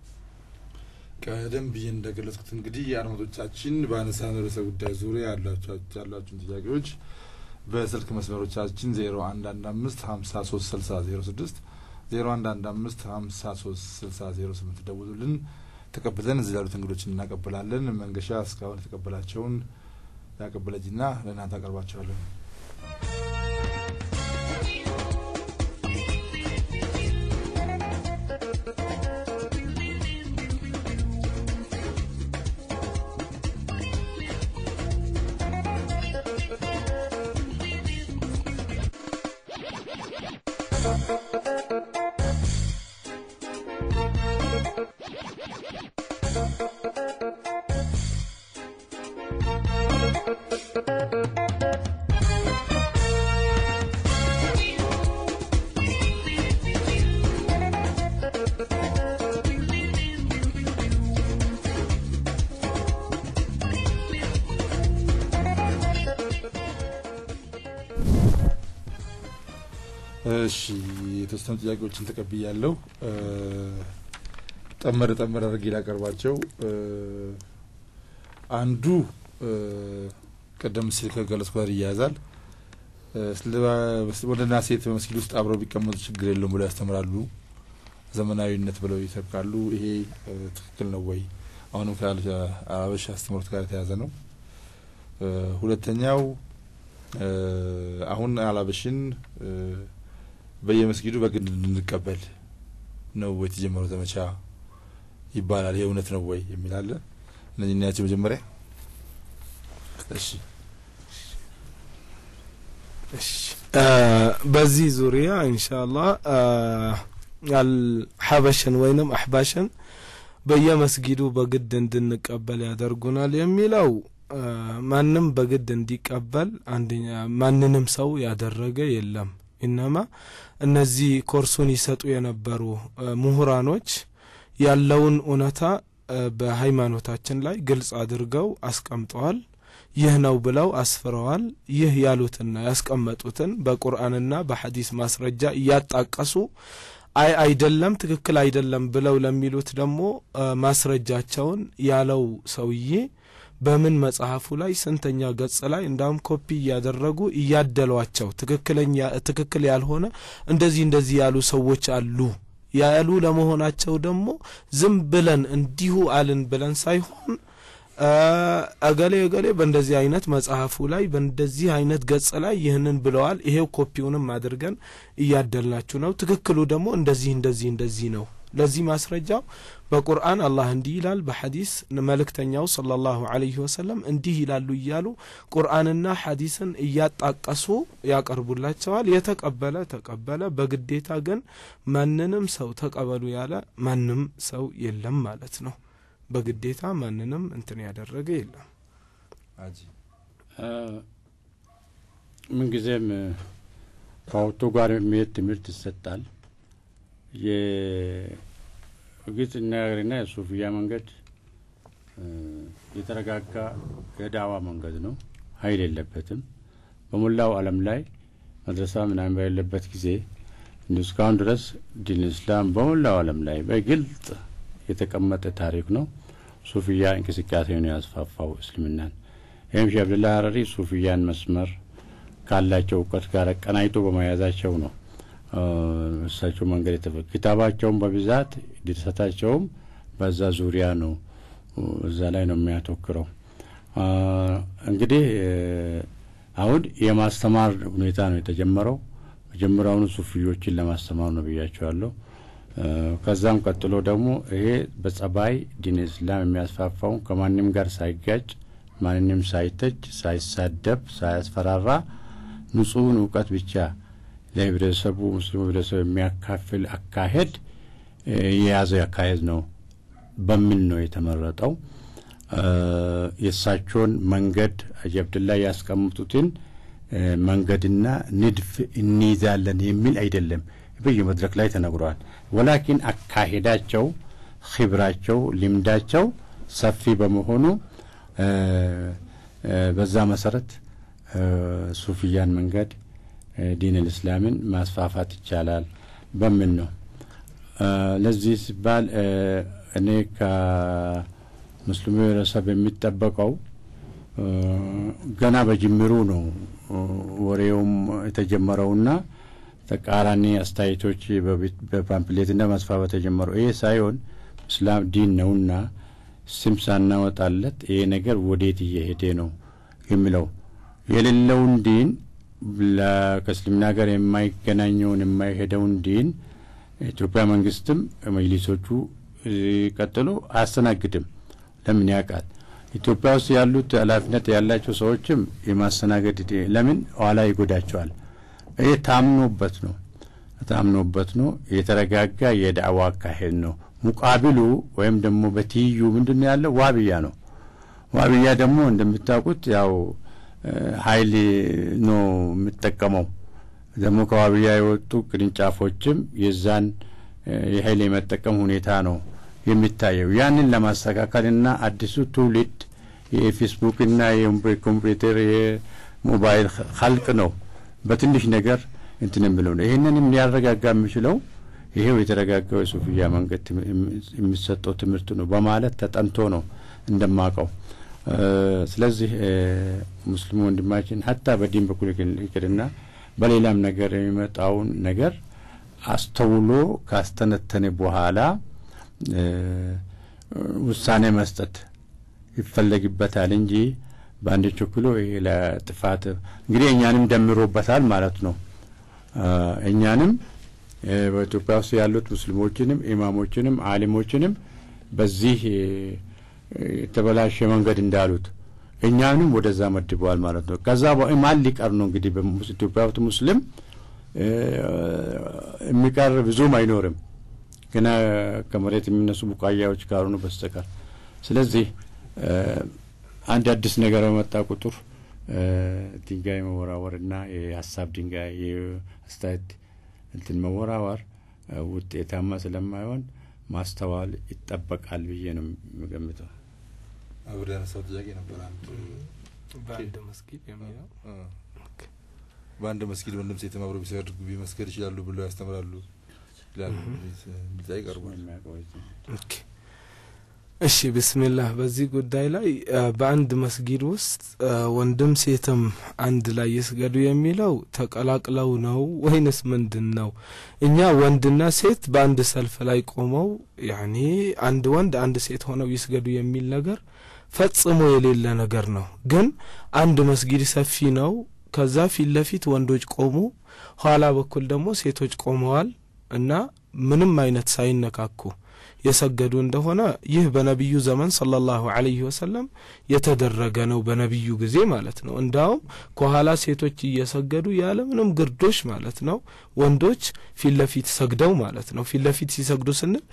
ቀደም ብዬ እንደገለጽኩት እንግዲህ የአድማጮቻችን በአነሳን ርዕሰ ጉዳይ ዙሪያ ያላችሁን ጥያቄዎች በስልክ መስመሮቻችን ዜሮ አንድ አንድ አምስት ሀምሳ ሶስት ስልሳ ዜሮ ስድስት ዜሮ አንድ አንድ አምስት ሀምሳ ሶስት ስልሳ ዜሮ ስምንት ደውሉልን። ተቀብለን እዚህ ላሉት እንግዶችን እናቀብላለን። መንገሻ እስካሁን የተቀበላቸውን ያቀበለጅና ለእናንተ አቀርባቸዋለን። እሺ የተወሰኑ ጥያቄዎችን ተቀብያለሁ። ጠመር ጠመር አድርጌ ላቀርባቸው። አንዱ ቀደም ሲል ከገለጽኩ ጋር ይያያዛል። ወንድና ሴት በመስጊድ ውስጥ አብረው ቢቀመጡ ችግር የለውም ብለው ያስተምራሉ። ዘመናዊነት ብለው ይሰብካሉ። ይሄ ትክክል ነው ወይ? አሁንም ከአበሻ አስተምሮት ጋር የተያዘ ነው። ሁለተኛው አሁን አላበሽን በየመስጊዱ በግድ እንድንቀበል ነው የተጀመረው ዘመቻ ይባላል። ይህ እውነት ነው ወይ የሚል አለ። እነዚህ እናያቸው መጀመሪያ። እሺ እሺ በዚህ ዙሪያ ኢንሻአላህ አልሐበሽን ወይንም አሕባሽን በየመስጊዱ በግድ እንድንቀበል ያደርጉናል የሚለው ማንም በግድ እንዲቀበል አንደኛ ማንንም ሰው ያደረገ የለም። ኢነማ እነዚህ ኮርሱን ይሰጡ የነበሩ ምሁራኖች ያለውን እውነታ በሃይማኖታችን ላይ ግልጽ አድርገው አስቀምጠዋል። ይህ ነው ብለው አስፍረዋል። ይህ ያሉትና ያስቀመጡትን በቁርአንና በሐዲስ ማስረጃ እያጣቀሱ አይ አይደለም ትክክል አይደለም ብለው ለሚሉት ደግሞ ማስረጃቸውን ያለው ሰውዬ በምን መጽሐፉ ላይ ስንተኛ ገጽ ላይ እንዳውም ኮፒ እያደረጉ እያደሏቸው ትክክለኛ ትክክል ያልሆነ እንደዚህ እንደዚህ ያሉ ሰዎች አሉ ያሉ ለመሆናቸው ደግሞ ዝም ብለን እንዲሁ አልን ብለን ሳይሆን እገሌ እገሌ በእንደዚህ አይነት መጽሐፉ ላይ በእንደዚህ አይነት ገጽ ላይ ይህንን ብለዋል፣ ይሄው ኮፒውንም አድርገን እያደልናችሁ ነው። ትክክሉ ደግሞ እንደዚህ እንደዚህ እንደዚህ ነው። ለዚህ ማስረጃው በቁርአን አላህ እንዲህ ይላል፣ በሐዲስ መልእክተኛው ሰለላሁ ዐለይሂ ወሰለም እንዲህ ይላሉ እያሉ ቁርአንና ሐዲስን እያጣቀሱ ያቀርቡላቸዋል። የተቀበለ ተቀበለ። በግዴታ ግን ማንንም ሰው ተቀበሉ ያለ ማንም ሰው የለም ማለት ነው። በግዴታ ማንንም እንትን ያደረገ የለም። ምንጊዜም ከወቅቱ ጋር የሚሄድ ትምህርት ይሰጣል። የግልጽ ነገርና የሱፍያ መንገድ የተረጋጋ የዳዋ መንገድ ነው። ኃይል የለበትም። በሞላው ዓለም ላይ መድረሳ ምናምን በሌለበት ጊዜ እንዲ እስካሁን ድረስ ዲን እስላም በሞላው ዓለም ላይ በግልጽ የተቀመጠ ታሪክ ነው። ሱፍያ እንቅስቃሴ ነው ያስፋፋው እስልምናን። ይህም ሼህ አብድላ ሀረሪ ሱፍያን መስመር ካላቸው እውቀት ጋር ቀናይቶ በመያዛቸው ነው እሳቸው መንገድ የተፈ ኪታባቸውም በብዛት ድርሰታቸውም በዛ ዙሪያ ነው፣ እዛ ላይ ነው የሚያተኩረው። እንግዲህ አሁን የማስተማር ሁኔታ ነው የተጀመረው። መጀመሪያውኑ ሱፍዮችን ለማስተማር ነው ብያቸዋለሁ። ከዛም ቀጥሎ ደግሞ ይሄ በጸባይ ዲን እስላም የሚያስፋፋውን ከማንም ጋር ሳይጋጭ ማንንም ሳይተች ሳይሳደብ ሳያስፈራራ ንጹሕን እውቀት ብቻ ለህብረተሰቡ ሙስሊሙ ህብረተሰብ የሚያካፍል አካሄድ የያዘው አካሄድ ነው በሚል ነው የተመረጠው። የእሳቸውን መንገድ ሀጂ አብድላ ያስቀምጡትን መንገድና ንድፍ እንይዛለን የሚል አይደለም። በየመድረክ ላይ ተነግሯል። ወላኪን አካሄዳቸው፣ ኺብራቸው፣ ልምዳቸው ሰፊ በመሆኑ በዛ መሰረት ሱፍያን መንገድ ዲን ልእስላምን ማስፋፋት ይቻላል በሚል ነው። ለዚህ ሲባል እኔ ከሙስሊሙ ህብረተሰብ የሚጠበቀው ገና በጅምሩ ነው ወሬውም የተጀመረውና ተቃራኒ አስተያየቶች በፓምፕሌትና ማስፋፋት የጀመረው ይሄ ሳይሆን እስላም ዲን ነውና ስም ሳናወጣለት ይሄ ነገር ወዴት እየሄደ ነው የሚለው የሌለውን ዲን ከእስልምና ጋር የማይገናኘውን የማይሄደውን ዲን ኢትዮጵያ መንግስትም መጅሊሶቹ ቀጥሎ አያስተናግድም። ለምን ያውቃል? ኢትዮጵያ ውስጥ ያሉት ኃላፊነት ያላቸው ሰዎችም የማስተናገድ ለምን ኋላ ይጎዳቸዋል። ይህ ታምኖበት ነው ታምኖበት ነው የተረጋጋ የዳዕዋ አካሄድ ነው። ሙቃቢሉ ወይም ደግሞ በትይዩ ምንድን ነው ያለው? ዋብያ ነው። ዋብያ ደግሞ እንደምታውቁት ያው ኃይል ነው የምጠቀመው። ደግሞ ከዋብያ የወጡ ቅርንጫፎችም የዛን የኃይል የመጠቀም ሁኔታ ነው የሚታየው። ያንን ለማስተካከልና አዲሱ ትውልድ የፌስቡክና የኮምፒውተር የሞባይል ኸልቅ ነው በትንሽ ነገር እንትን የምለው ነው። ይህንንም ሊያረጋጋ የሚችለው ይሄው የተረጋጋው የሱፍያ መንገድ የሚሰጠው ትምህርት ነው በማለት ተጠንቶ ነው እንደማቀው። ስለዚህ ሙስሊሙ ወንድማችን ሀታ በዲን በኩል ይቅርና በሌላም ነገር የሚመጣውን ነገር አስተውሎ ካስተነተነ በኋላ ውሳኔ መስጠት ይፈለግበታል እንጂ በአንድ ቸኩሎ ይሄ ለጥፋት እንግዲህ እኛንም ደምሮበታል ማለት ነው። እኛንም በኢትዮጵያ ውስጥ ያሉት ሙስሊሞችንም ኢማሞችንም አሊሞችንም በዚህ የተበላሸ መንገድ እንዳሉት እኛንም ወደዛ መድበዋል ማለት ነው። ከዛ ማን ሊቀር ነው እንግዲህ ኢትዮጵያ ውስጥ ሙስሊም የሚቀር ብዙም አይኖርም ገና ከመሬት የሚነሱ ቡቃያዎች ካልሆኑ በስተቀር። ስለዚህ አንድ አዲስ ነገር በመጣ ቁጥር ድንጋይ መወራወርና የሀሳብ ድንጋይ የአስተያየት እንትን መወራወር ውጤታማ ስለማይሆን ማስተዋል ይጠበቃል ብዬ ነው የምገምተው። አብሬ ያነሳው ጥያቄ ነበር። አንድ በአንድ መስጊድ የሚለው በአንድ መስጊድ ወንድም ሴትም አብረው ቢሰግዱ ቢመስገድ ይችላሉ ብለው ያስተምራሉ ይላሉ። ጥያቄ ቀርቧል። ኦኬ እሺ ብስሚላህ በዚህ ጉዳይ ላይ በአንድ መስጊድ ውስጥ ወንድም ሴትም አንድ ላይ ይስገዱ የሚለው ተቀላቅለው ነው ወይንስ ምንድን ነው? እኛ ወንድና ሴት በአንድ ሰልፍ ላይ ቆመው ያኔ አንድ ወንድ አንድ ሴት ሆነው ይስገዱ የሚል ነገር ፈጽሞ የሌለ ነገር ነው። ግን አንድ መስጊድ ሰፊ ነው። ከዛ ፊት ለፊት ወንዶች ቆሙ፣ ኋላ በኩል ደግሞ ሴቶች ቆመዋል እና ምንም አይነት ሳይነካኩ የሰገዱ እንደሆነ ይህ በነቢዩ ዘመን ሰለላሁ ዐለይሂ ወሰለም የተደረገ ነው። በነቢዩ ጊዜ ማለት ነው። እንዳውም ከኋላ ሴቶች እየሰገዱ ያለ ምንም ግርዶሽ ማለት ነው። ወንዶች ፊት ለፊት ሰግደው ማለት ነው። ፊት ለፊት ሲሰግዱ ስንል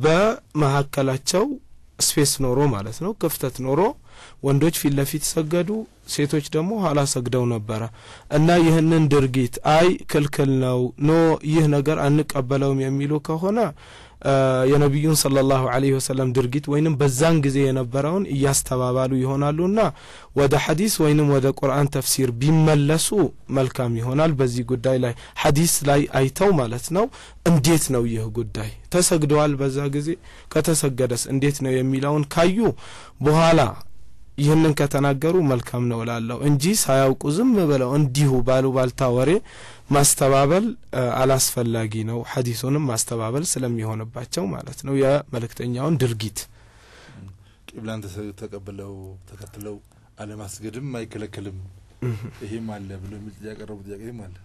በመካከላቸው ስፔስ ኖሮ ማለት ነው፣ ክፍተት ኖሮ ወንዶች ፊት ለፊት ሰገዱ፣ ሴቶች ደግሞ ኋላ ሰግደው ነበረ እና ይህንን ድርጊት አይ ክልክል ነው ኖ ይህ ነገር አንቀበለውም የሚሉ ከሆነ የነቢዩን ሰለላሁ ዐለይሂ ወሰለም ድርጊት ወይንም በዛን ጊዜ የነበረውን እያስተባባሉ ይሆናሉና ወደ ሐዲስ ወይንም ወደ ቁርአን ተፍሲር ቢመለሱ መልካም ይሆናል። በዚህ ጉዳይ ላይ ሐዲስ ላይ አይተው ማለት ነው እንዴት ነው ይህ ጉዳይ ተሰግደዋል፣ በዛ ጊዜ ከተሰገደስ እንዴት ነው የሚለውን ካዩ በኋላ ይህንን ከተናገሩ መልካም ነው እላለሁ እንጂ ሳያውቁ ዝም ብለው እንዲሁ ባሉ ባልታ ወሬ ማስተባበል አላስፈላጊ ነው። ሐዲሱንም ማስተባበል ስለሚሆንባቸው ማለት ነው የመልእክተኛውን ድርጊት ቂብላን ተቀብለው ተከትለው አለማስገድም አይከለከልም። ይሄም አለ ብሎ የሚል ጥያቄ ያቀረቡ ጥያቄም አለ።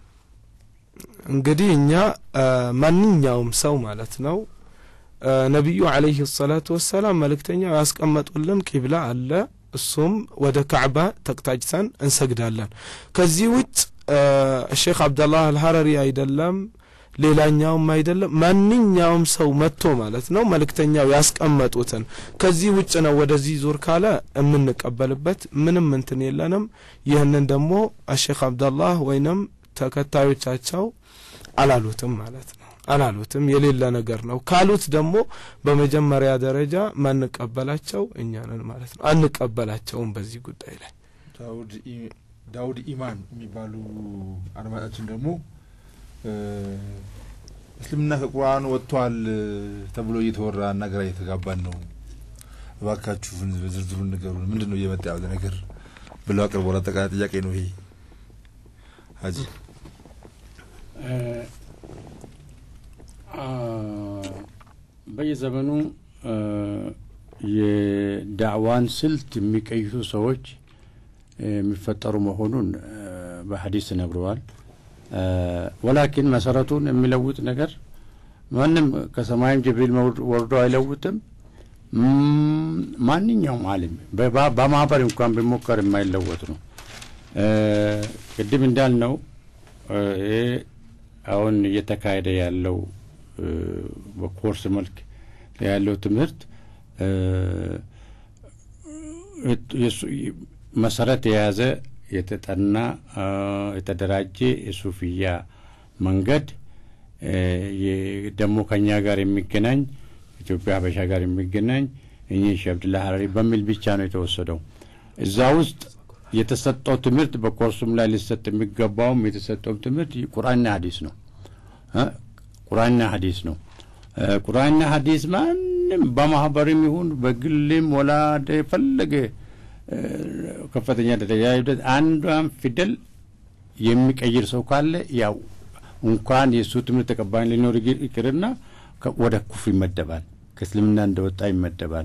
እንግዲህ እኛ ማንኛውም ሰው ማለት ነው ነቢዩ አለይህ ሰላቱ ወሰላም መልእክተኛው ያስቀመጡልን ቂብላ አለ። እሱም ወደ ካዕባ ተቅጣጭተን እንሰግዳለን። ከዚህ ውጭ ሼክ አብደላህ አልሀረሪ አይደለም ሌላኛውም አይደለም ማንኛውም ሰው መጥቶ ማለት ነው መልእክተኛው ያስቀመጡትን ከዚህ ውጭ ነው ወደዚህ ዙር ካለ የምንቀበልበት ምንም እንትን የለንም። ይህንን ደግሞ አሼክ አብደላህ ወይንም ተከታዮቻቸው አላሉትም ማለት ነው አላሉትም የሌለ ነገር ነው ካሉት ደግሞ በመጀመሪያ ደረጃ ማንቀበላቸው እኛ ነን ማለት ነው። አንቀበላቸውም በዚህ ጉዳይ ላይ ዳውድ ኢማን የሚባሉ አድማጫችን ደግሞ እስልምና ከቁርአን ወጥቷል ተብሎ እየተወራ እና ግራ እየተጋባን ነው፣ እባካችሁ ዝርዝሩን ንገሩን፣ ምንድን ነው እየመጣ ያለ ነገር ብለው አቅርቦ አጠቃላይ ጥያቄ ነው ይሄ ሀጂ በየዘመኑ የዳዕዋን ስልት የሚቀይሱ ሰዎች የሚፈጠሩ መሆኑን በሀዲስ ነግረዋል። ወላኪን መሰረቱን የሚለውጥ ነገር ማንም ከሰማይም ጅብሪል ወርዶ አይለውጥም። ማንኛውም አሊም በማህበር እንኳን ቢሞከር የማይለወጥ ነው። ቅድም እንዳልነው ይሄ አሁን እየተካሄደ ያለው በኮርስ መልክ ያለው ትምህርት መሰረት የያዘ የተጠና የተደራጀ የሱፍያ መንገድ ደግሞ ከኛ ጋር የሚገናኝ ኢትዮጵያ ሀበሻ ጋር የሚገናኝ እኚህ ሼህ አብድላ ሀረሪ በሚል ብቻ ነው የተወሰደው። እዛ ውስጥ የተሰጠው ትምህርት በኮርሱም ላይ ሊሰጥ የሚገባውም የተሰጠው ትምህርት ቁርአንና ሀዲስ ነው። ቁርአንና ሀዲስ ነው። ቁርአንና ሀዲስ ማንም በማህበርም ይሁን በግልም ወላ የፈለገ ከፍተኛ ደረጃ ሂደት አንዷን ፊደል የሚቀይር ሰው ካለ ያው እንኳን የእሱ ትምህርት ተቀባይ ሊኖር ይቅርና ወደ ኩፍር ይመደባል፣ ከእስልምና እንደወጣ ይመደባል።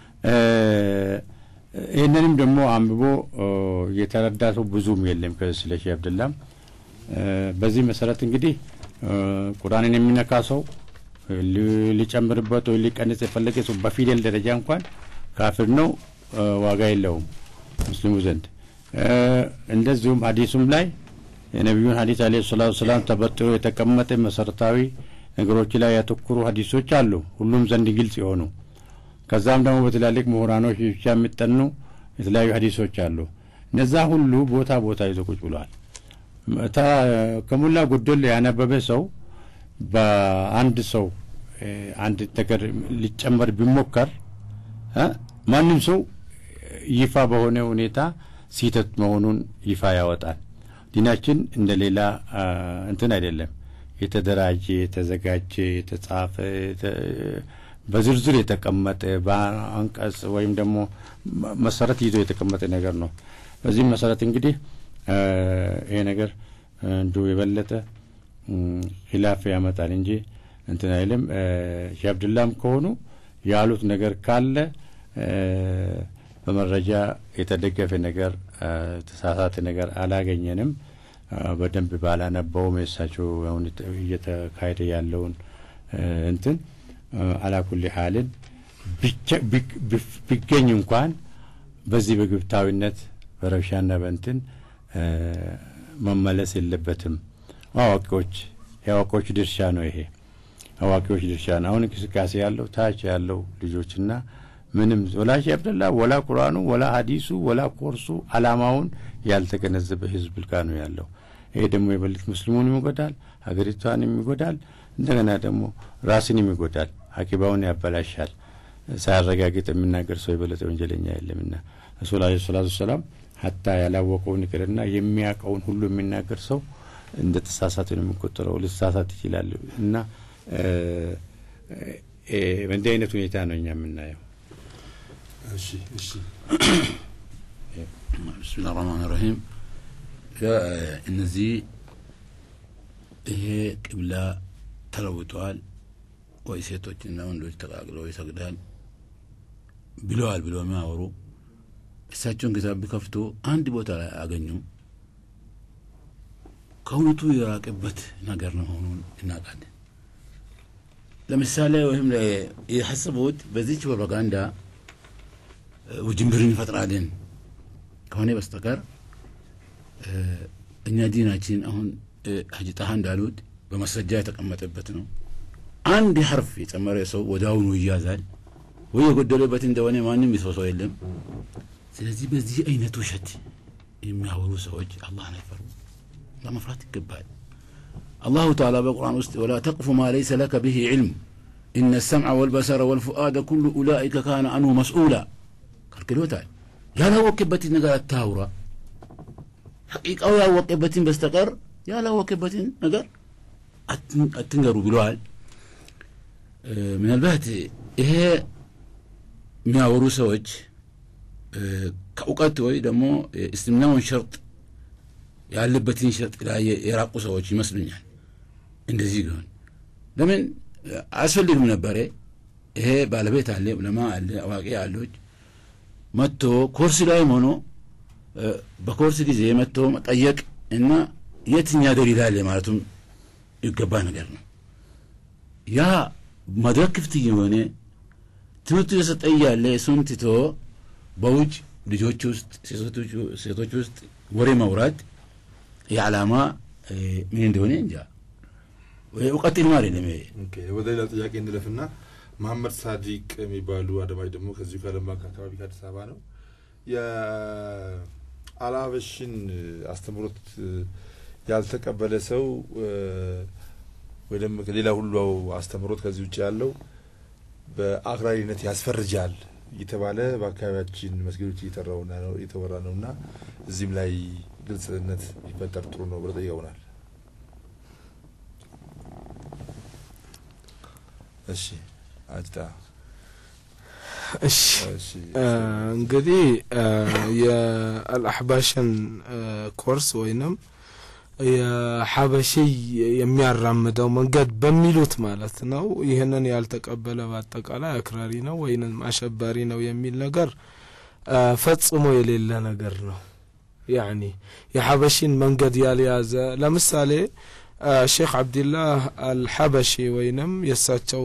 ይህንንም ደግሞ አንብቦ የተረዳ ሰው ብዙም የለም ስለ ሼህ አብደላም። በዚህ መሰረት እንግዲህ ቁርአንን የሚነካ ሰው ሊጨምርበት ወይ ሊቀንስ የፈለገ ሰው በፊደል ደረጃ እንኳን ካፍር ነው፣ ዋጋ የለውም ሙስሊሙ ዘንድ። እንደዚሁም ሀዲሱም ላይ የነቢዩን ሀዲስ አለ ሰላቱ ሰላም ተበጥሮ የተቀመጠ መሰረታዊ ነገሮች ላይ ያተኩሩ ሀዲሶች አሉ፣ ሁሉም ዘንድ ግልጽ የሆኑ ከዛም ደግሞ በትላልቅ ምሁራኖች ብቻ የሚጠኑ የተለያዩ ሀዲሶች አሉ። እነዛ ሁሉ ቦታ ቦታ ይዞ ቁጭ ብለዋል። ከሞላ ጎደል ያነበበ ሰው በአንድ ሰው አንድ ነገር ሊጨመር ቢሞከር ማንም ሰው ይፋ በሆነ ሁኔታ ስህተት መሆኑን ይፋ ያወጣል። ዲናችን እንደ ሌላ እንትን አይደለም። የተደራጀ፣ የተዘጋጀ፣ የተጻፈ በዝርዝር የተቀመጠ በአንቀጽ ወይም ደግሞ መሰረት ይዞ የተቀመጠ ነገር ነው። በዚህም መሰረት እንግዲህ ይሄ ነገር እንዲሁ የበለጠ ሂላፍ ያመጣል እንጂ እንትን አይልም። ሼህ አብድላም ከሆኑ ያሉት ነገር ካለ በመረጃ የተደገፈ ነገር ተሳሳተ ነገር አላገኘንም። በደንብ ባላነበውም የእሳቸው አሁን እየተካሄደ ያለውን እንትን አላኩል ሀልን ቢገኝ እንኳን በዚህ በግብታዊነት በረብሻና በእንትን መመለስ የለበትም። አዋቂዎች የአዋቂዎች ድርሻ ነው ይሄ አዋቂዎች ድርሻ ነው። አሁን እንቅስቃሴ ያለው ታች ያለው ልጆችና ምንም ወላ ሼህ አብደላ ወላ ቁርአኑ ወላ ሀዲሱ ወላ ኮርሱ አላማውን ያልተገነዘበ ህዝብ ልካ ነው ያለው። ይሄ ደግሞ የበልጥ ሙስሊሙን ይጎዳል፣ ሀገሪቷንም ይጎዳል፣ እንደገና ደግሞ ራስንም ይጎዳል፣ አቂባውን ያበላሻል። ሳያረጋግጥ የሚናገር ሰው የበለጠ ወንጀለኛ የለምና ረሱል አለ ሰላቱ ሰላም ሀታ ያላወቀውን ይቅርና የሚያውቀውን ሁሉ የሚናገር ሰው እንደ ተሳሳት ነው የሚቆጠረው። ልሳሳት ይችላል እና በእንዲህ አይነት ሁኔታ ነው እኛ የምናየው። እሺ እሺ ብስሚላህ ራህማን ራሂም እነዚህ ይሄ ቅብላ ተለውጠዋል ወይ ሴቶችና ወንዶች ተቃቅለው ይሰግዳል ብለዋል ብለው የሚያወሩ እሳቸውን ኪታብ ቢከፍቱ አንድ ቦታ ላይ አገኙ ከእውነቱ የራቀበት ነገር ነው መሆኑን እናውቃለን። ለምሳሌ ወይም የሐሰቡት በዚች ፕሮፓጋንዳ ውጅንብርን እንፈጥራለን ከሆነ በስተቀር እኛ ዲናችን አሁን ሀጂ ጣሃ እንዳሉት በማስረጃ የተቀመጠበት ነው። አንድ ሐርፍ የጨመረ ሰው ወደ አሁኑ ይያዛል ወይ የጎደለበት እንደሆነ ማንም ይሰው ሰው የለም። ስለዚህ በዚህ አይነት ውሸት የሚያወሩ ሰዎች አላህን አይፈሩ፣ ለመፍራት ይገባል። አላሁ ተዓላ በቁርአን ውስጥ ወላ ተቅፉ ማ ለይሰ ለከ ብሂ ዕልም ኢነ ሰምዐ ወልበሰረ ወልፉአደ ኩሉ ኡላኢከ ካነ አንሁ መስኡላ ከልክሎታል። ያላወቅበትን ነገር አታውራ። ሐቂቃው ያወቀበትን በስተቀር ያላወቀበትን ነገር አትንገሩ ብለዋል። ምናልባት ይሄ የሚያወሩ ሰዎች ከእውቀት ወይ ደግሞ እስልምናውን ሸርጥ ያለበትን ሸርጥ ላይ የራቁ ሰዎች ይመስሉኛል። እንደዚህ ቢሆን ለምን አያስፈልግም ነበረ። ይሄ ባለቤት አለ፣ ዑለማ አለ፣ አዋቂ አሎች መጥቶ ኮርስ ላይም ሆኖ በኮርስ ጊዜ መጥቶ መጠየቅ እና የትኛ ደሊል አለ ማለቱም ይገባ ነገር ነው። ያ መድረክ ክፍት የሆነ ትምህርቱ የሰጠ እያለ እሱን ትቶ በውጭ ልጆች ውስጥ ሴቶች ውስጥ ወሬ መውራት የዓላማ ምን እንደሆነ እንጃ። እውቀት ልማ አይደለም ይሄ። ወደ ሌላ ጥያቄ እንለፍና መሐመድ ሳዲቅ የሚባሉ አድማጭ ደግሞ ከዚሁ ከዓለም ባንክ አካባቢ ከአዲስ አበባ ነው። የአልሀበሽን አስተምህሮት ያልተቀበለ ሰው ወይ ደግሞ ሌላ ሁሉ አስተምህሮት ከዚህ ውጭ ያለው በአክራሪነት ያስፈርጃል እየተባለ በአካባቢያችን መስጊዶች እየተወራ ነው እና እዚህም ላይ ግልጽነት ቢፈጠር ጥሩ ነው ብለው ጠይቀውናል። እሺ አጅታ እሺ እንግዲህ የአልአሕባሽን ኮርስ ወይንም የሐበሺይ የሚያራምደው መንገድ በሚሉት ማለት ነው። ይህንን ያልተቀበለ በአጠቃላይ አክራሪ ነው ወይንም አሸባሪ ነው የሚል ነገር ፈጽሞ የሌለ ነገር ነው። ያኒ የሐበሺን መንገድ ያልያዘ ለምሳሌ ሼክ አብድላህ አልሐበሺ ወይንም የእሳቸው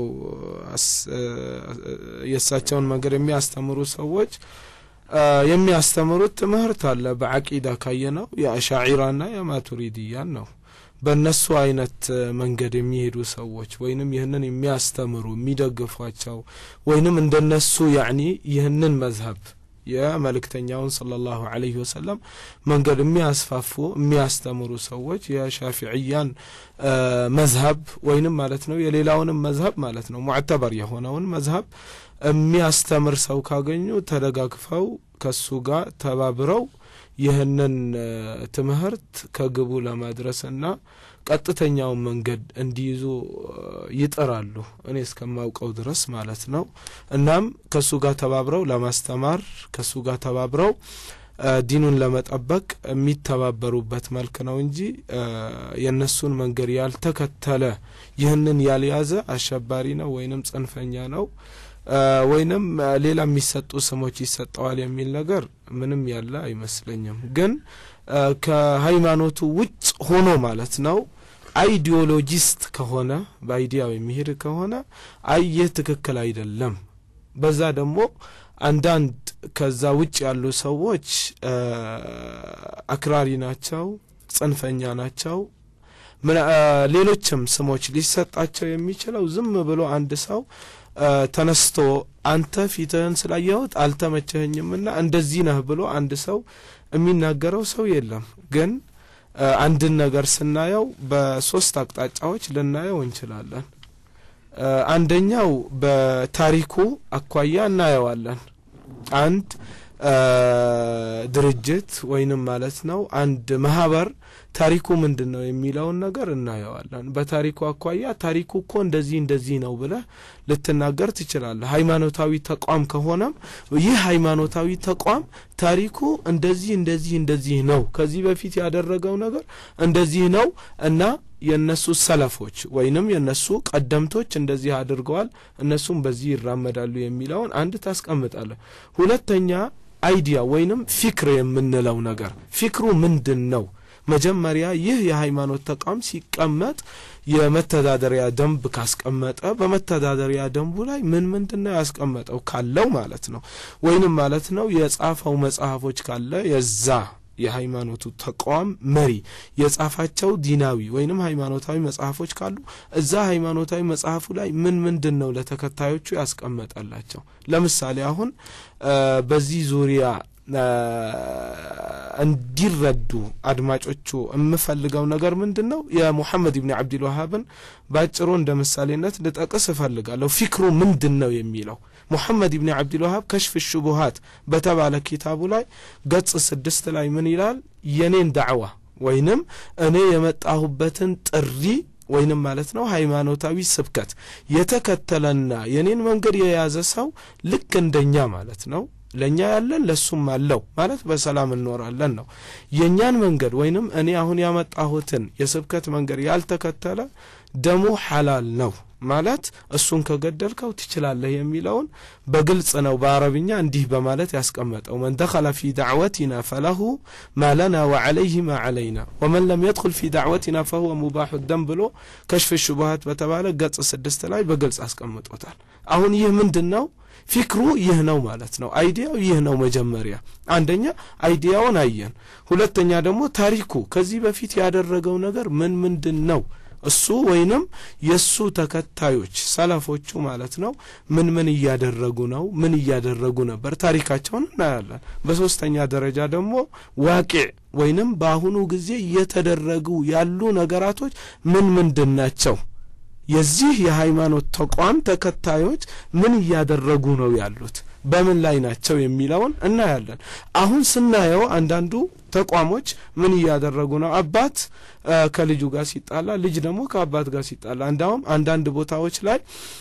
የእሳቸውን መንገድ የሚያስተምሩ ሰዎች የሚያስተምሩት ትምህርት አለ። በዓቂዳ ካየነው የአሻዒራና የማቱሪድያን ነው። በእነሱ አይነት መንገድ የሚሄዱ ሰዎች ወይንም ይህንን የሚያስተምሩ የሚደግፏቸው ወይንም እንደነሱ ያኒ ይህንን መዝሀብ የመልእክተኛውን ሰለላሁ ዐለይሂ ወሰለም መንገድ የሚያስፋፉ የሚያስተምሩ ሰዎች የሻፊዕያን መዝሀብ ወይንም ማለት ነው የሌላውንም መዝሀብ ማለት ነው ሙዕተበር የሆነውን መዝሀብ የሚያስተምር ሰው ካገኙ ተደጋግፈው ከሱ ጋር ተባብረው ይህንን ትምህርት ከግቡ ለማድረስና ቀጥተኛውን መንገድ እንዲይዙ ይጥራሉ፣ እኔ እስከማውቀው ድረስ ማለት ነው። እናም ከሱ ጋር ተባብረው ለማስተማር ከሱ ጋር ተባብረው ዲኑን ለመጠበቅ የሚተባበሩበት መልክ ነው እንጂ የእነሱን መንገድ ያልተከተለ ይህንን ያልያዘ አሸባሪ ነው ወይንም ጽንፈኛ ነው ወይንም ሌላ የሚሰጡ ስሞች ይሰጠዋል የሚል ነገር ምንም ያለ አይመስለኝም። ግን ከሃይማኖቱ ውጭ ሆኖ ማለት ነው አይዲዮሎጂስት ከሆነ በአይዲያው የሚሄድ ከሆነ አይ ይህ ትክክል አይደለም። በዛ ደግሞ አንዳንድ ከዛ ውጭ ያሉ ሰዎች አክራሪ ናቸው፣ ጽንፈኛ ናቸው፣ ሌሎችም ስሞች ሊሰጣቸው የሚችለው ዝም ብሎ አንድ ሰው ተነስቶ አንተ ፊትህን ስላየሁት አልተመቸኸኝምና እንደዚህ ነህ ብሎ አንድ ሰው የሚናገረው ሰው የለም። ግን አንድን ነገር ስናየው በሶስት አቅጣጫዎች ልናየው እንችላለን። አንደኛው በታሪኩ አኳያ እናየዋለን። አንድ ድርጅት ወይንም ማለት ነው አንድ ማህበር ታሪኩ ምንድን ነው የሚለውን ነገር እናየዋለን። በታሪኩ አኳያ ታሪኩ እኮ እንደዚህ እንደዚህ ነው ብለህ ልትናገር ትችላለህ። ሃይማኖታዊ ተቋም ከሆነም ይህ ሃይማኖታዊ ተቋም ታሪኩ እንደዚህ እንደዚህ እንደዚህ ነው፣ ከዚህ በፊት ያደረገው ነገር እንደዚህ ነው እና የእነሱ ሰለፎች ወይንም የእነሱ ቀደምቶች እንደዚህ አድርገዋል፣ እነሱም በዚህ ይራመዳሉ የሚለውን አንድ ታስቀምጣለህ። ሁለተኛ አይዲያ ወይንም ፊክር የምንለው ነገር ፊክሩ ምንድን ነው? መጀመሪያ ይህ የሃይማኖት ተቋም ሲቀመጥ የመተዳደሪያ ደንብ ካስቀመጠ በመተዳደሪያ ደንቡ ላይ ምን ምንድን ነው ያስቀመጠው ካለው ማለት ነው ወይንም ማለት ነው የጻፈው መጽሐፎች ካለ የዛ የሃይማኖቱ ተቋም መሪ የጻፋቸው ዲናዊ ወይንም ሃይማኖታዊ መጽሐፎች ካሉ እዛ ሃይማኖታዊ መጽሐፉ ላይ ምን ምንድን ነው ለተከታዮቹ ያስቀመጠላቸው። ለምሳሌ አሁን በዚህ ዙሪያ እንዲረዱ አድማጮቹ የምፈልገው ነገር ምንድን ነው? የሙሐመድ ብን አብድልዋሃብን በአጭሩ እንደ ምሳሌነት ልጠቅስ እፈልጋለሁ። ፊክሩ ምንድን ነው የሚለው ሙሐመድ ብን አብድልዋሃብ ከሽፍ ሹቡሃት በተባለ ኪታቡ ላይ ገጽ ስድስት ላይ ምን ይላል? የኔን ዳዕዋ ወይንም እኔ የመጣሁበትን ጥሪ ወይንም ማለት ነው ሃይማኖታዊ ስብከት የተከተለና የኔን መንገድ የያዘ ሰው ልክ እንደኛ ማለት ነው ለእኛ ያለን ለሱም አለው ማለት በሰላም እንኖራለን ነው። የእኛን መንገድ ወይንም እኔ አሁን ያመጣሁትን የስብከት መንገድ ያልተከተለ ደሙ ሐላል ነው ማለት እሱን ከገደልከው ትችላለህ የሚለውን በግልጽ ነው በአረብኛ እንዲህ በማለት ያስቀመጠው መን ደኸለ ፊ ዳዕወቲና ፈለሁ ማ ለና ወዐለይህ ማ ዐለይና ወመን ለም የድኹል ፊ ዳዕወቲና ፈሁወ ሙባሑ ደም ብሎ ከሽፍ ሹቡሃት በተባለ ገጽ ስድስት ላይ በግልጽ አስቀምጦታል አሁን ይህ ምንድን ነው ፊክሩ ይህ ነው ማለት ነው አይዲያው ይህ ነው መጀመሪያ አንደኛ አይዲያውን አየን ሁለተኛ ደግሞ ታሪኩ ከዚህ በፊት ያደረገው ነገር ምን ምንድን ነው እሱ ወይንም የእሱ ተከታዮች ሰለፎቹ ማለት ነው ምን ምን እያደረጉ ነው ምን እያደረጉ ነበር ታሪካቸውን እናያለን በሶስተኛ ደረጃ ደግሞ ዋቂዕ ወይንም በአሁኑ ጊዜ እየተደረጉ ያሉ ነገራቶች ምን ምንድን ናቸው የዚህ የሃይማኖት ተቋም ተከታዮች ምን እያደረጉ ነው ያሉት በምን ላይ ናቸው የሚለውን እናያለን አሁን ስናየው አንዳንዱ ተቋሞች ምን እያደረጉ ነው አባት ከልጁ ጋር ሲጣላ ልጅ ደግሞ ከአባት ጋር ሲጣላ እንዳውም አንዳንድ ቦታዎች ላይ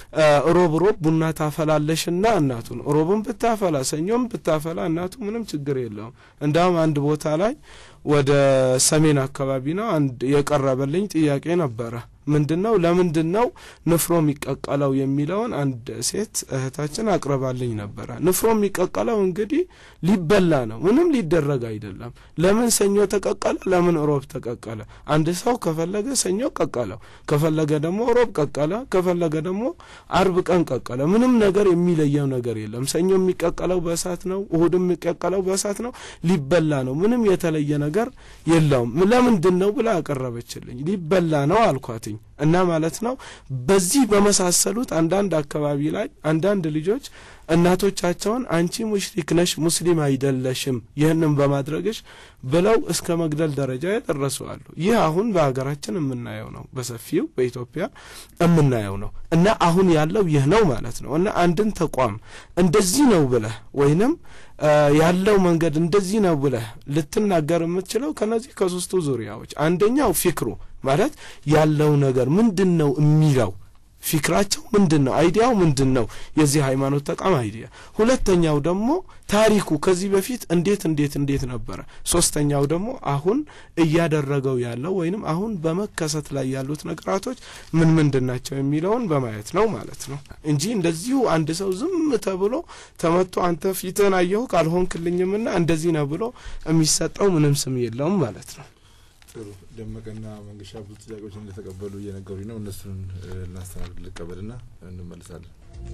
ሮብ ሮብ ቡና ታፈላለሽና እናቱን ሮብን ብታፈላ ሰኞም ብታፈላ እናቱ ምንም ችግር የለውም እንዳውም አንድ ቦታ ላይ ወደ ሰሜን አካባቢ ነው አንድ የቀረበልኝ ጥያቄ ነበረ ምንድን ነው ለምንድን ነው ንፍሮ የሚቀቀለው የሚለውን አንድ ሴት እህታችን አቅርባልኝ ነበረ ንፍሮ የሚቀቀለው እንግዲህ ሊበላ ነው ምንም ሊደረግ አይደለም ለምን ሰኞ ተቀቀለ ለምን ሮብ ተቀቀለ አንድ ሰው ከፈለገ ሰኞ ቀቀለው ከፈለገ ደግሞ ሮብ ቀቀለ ከፈለገ ደግሞ አርብ ቀን ቀቀለ ምንም ነገር የሚለየው ነገር የለም ሰኞ የሚቀቀለው በእሳት ነው እሁድ የሚቀቀለው በእሳት ነው ሊበላ ነው ምንም የተለየ ነገር የለውም ለምንድን ነው ብላ ያቀረበችልኝ ሊበላ ነው አልኳትኝ እና ማለት ነው በዚህ በመሳሰሉት አንዳንድ አካባቢ ላይ አንዳንድ ልጆች እናቶቻቸውን አንቺ ሙሽሪክ ነሽ ሙስሊም አይደለሽም ይህንም በማድረግሽ ብለው እስከ መግደል ደረጃ የደረሱ አሉ ይህ አሁን በሀገራችን የምናየው ነው በሰፊው በኢትዮጵያ የምናየው ነው እና አሁን ያለው ይህ ነው ማለት ነው እና አንድን ተቋም እንደዚህ ነው ብለህ ወይንም ያለው መንገድ እንደዚህ ነው ብለህ ልትናገር የምትችለው ከነዚህ ከሶስቱ ዙሪያዎች አንደኛው ፊክሩ ማለት ያለው ነገር ምንድን ነው የሚለው ፊክራቸው ምንድን ነው አይዲያው ምንድን ነው የዚህ ሃይማኖት ተቋም አይዲያ ሁለተኛው ደግሞ ታሪኩ ከዚህ በፊት እንዴት እንዴት እንዴት ነበረ ሶስተኛው ደግሞ አሁን እያደረገው ያለው ወይንም አሁን በመከሰት ላይ ያሉት ነገራቶች ምን ምንድን ናቸው የሚለውን በማየት ነው ማለት ነው እንጂ እንደዚሁ አንድ ሰው ዝም ተብሎ ተመቶ አንተ ፊትህን አየሁ ካልሆንክልኝምና እንደዚህ ነው ብሎ የሚሰጠው ምንም ስም የለውም ማለት ነው ጥሩ ደመቀና መንገሻ ብዙ ጥያቄዎች እንደተቀበሉ እየነገሩኝ ነው እነሱን እናስተናግድ ልቀበልና እንመልሳለን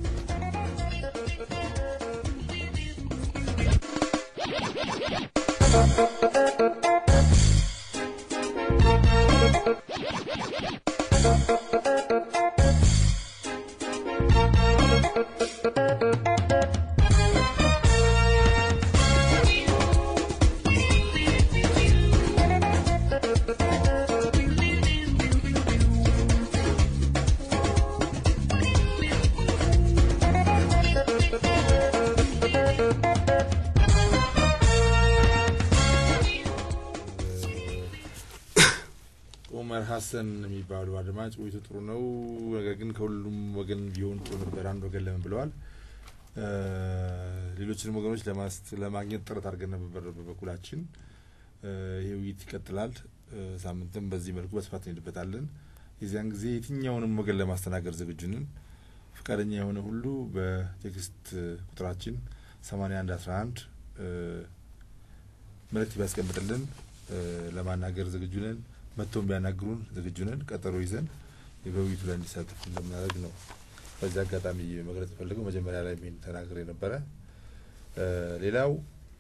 ኡመር ሀሰን የሚባሉ አድማጭ ውይይቱ ጥሩ ነው፣ ነገር ግን ከሁሉም ወገን ቢሆን ጥሩ ነበር፣ አንድ ወገን ለምን ብለዋል። ሌሎችንም ወገኖች ለማግኘት ጥረት አድርገን ነበር በበኩላችን። ይህ ውይይት ይቀጥላል። ሳምንትም በዚህ መልኩ በስፋት እንሄድበታለን። የዚያን ጊዜ የትኛውንም ወገን ለማስተናገድ ዝግጁ ነን። ፈቃደኛ የሆነ ሁሉ በቴክስት ቁጥራችን ሰማኒያ አንድ አስራ አንድ መልእክት ቢያስቀምጥልን ለማናገር ዝግጁ ነን። መጥቶም ቢያናግሩን ዝግጁ ነን። ቀጠሮ ይዘን በውይይቱ ላይ እንዲሳተፉ እንደምናደርግ ነው በዚህ አጋጣሚ መግለጽ ፈልገው መጀመሪያ ላይ ሚን ተናግሬ ነበረ። ሌላው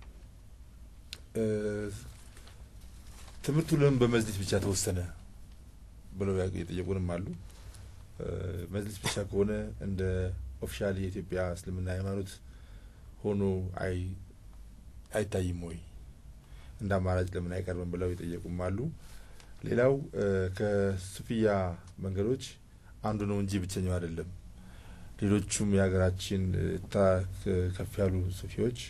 ትምህርቱ ለምን በመዝሊስ ብቻ ተወሰነ ብለው የጠየቁንም አሉ። መዝሊስ ብቻ ከሆነ እንደ ኦፊሻል የኢትዮጵያ እስልምና ሃይማኖት ሆኖ አይ አይታይም ወይ እንደ አማራጭ ለምን አይቀርብም ብለው የጠየቁም አሉ። ሌላው ከሱፊያ መንገዶች አንዱ ነው እንጂ ብቸኛው አይደለም። ሌሎቹም የሀገራችን ከፍ ያሉ ሱፊዎች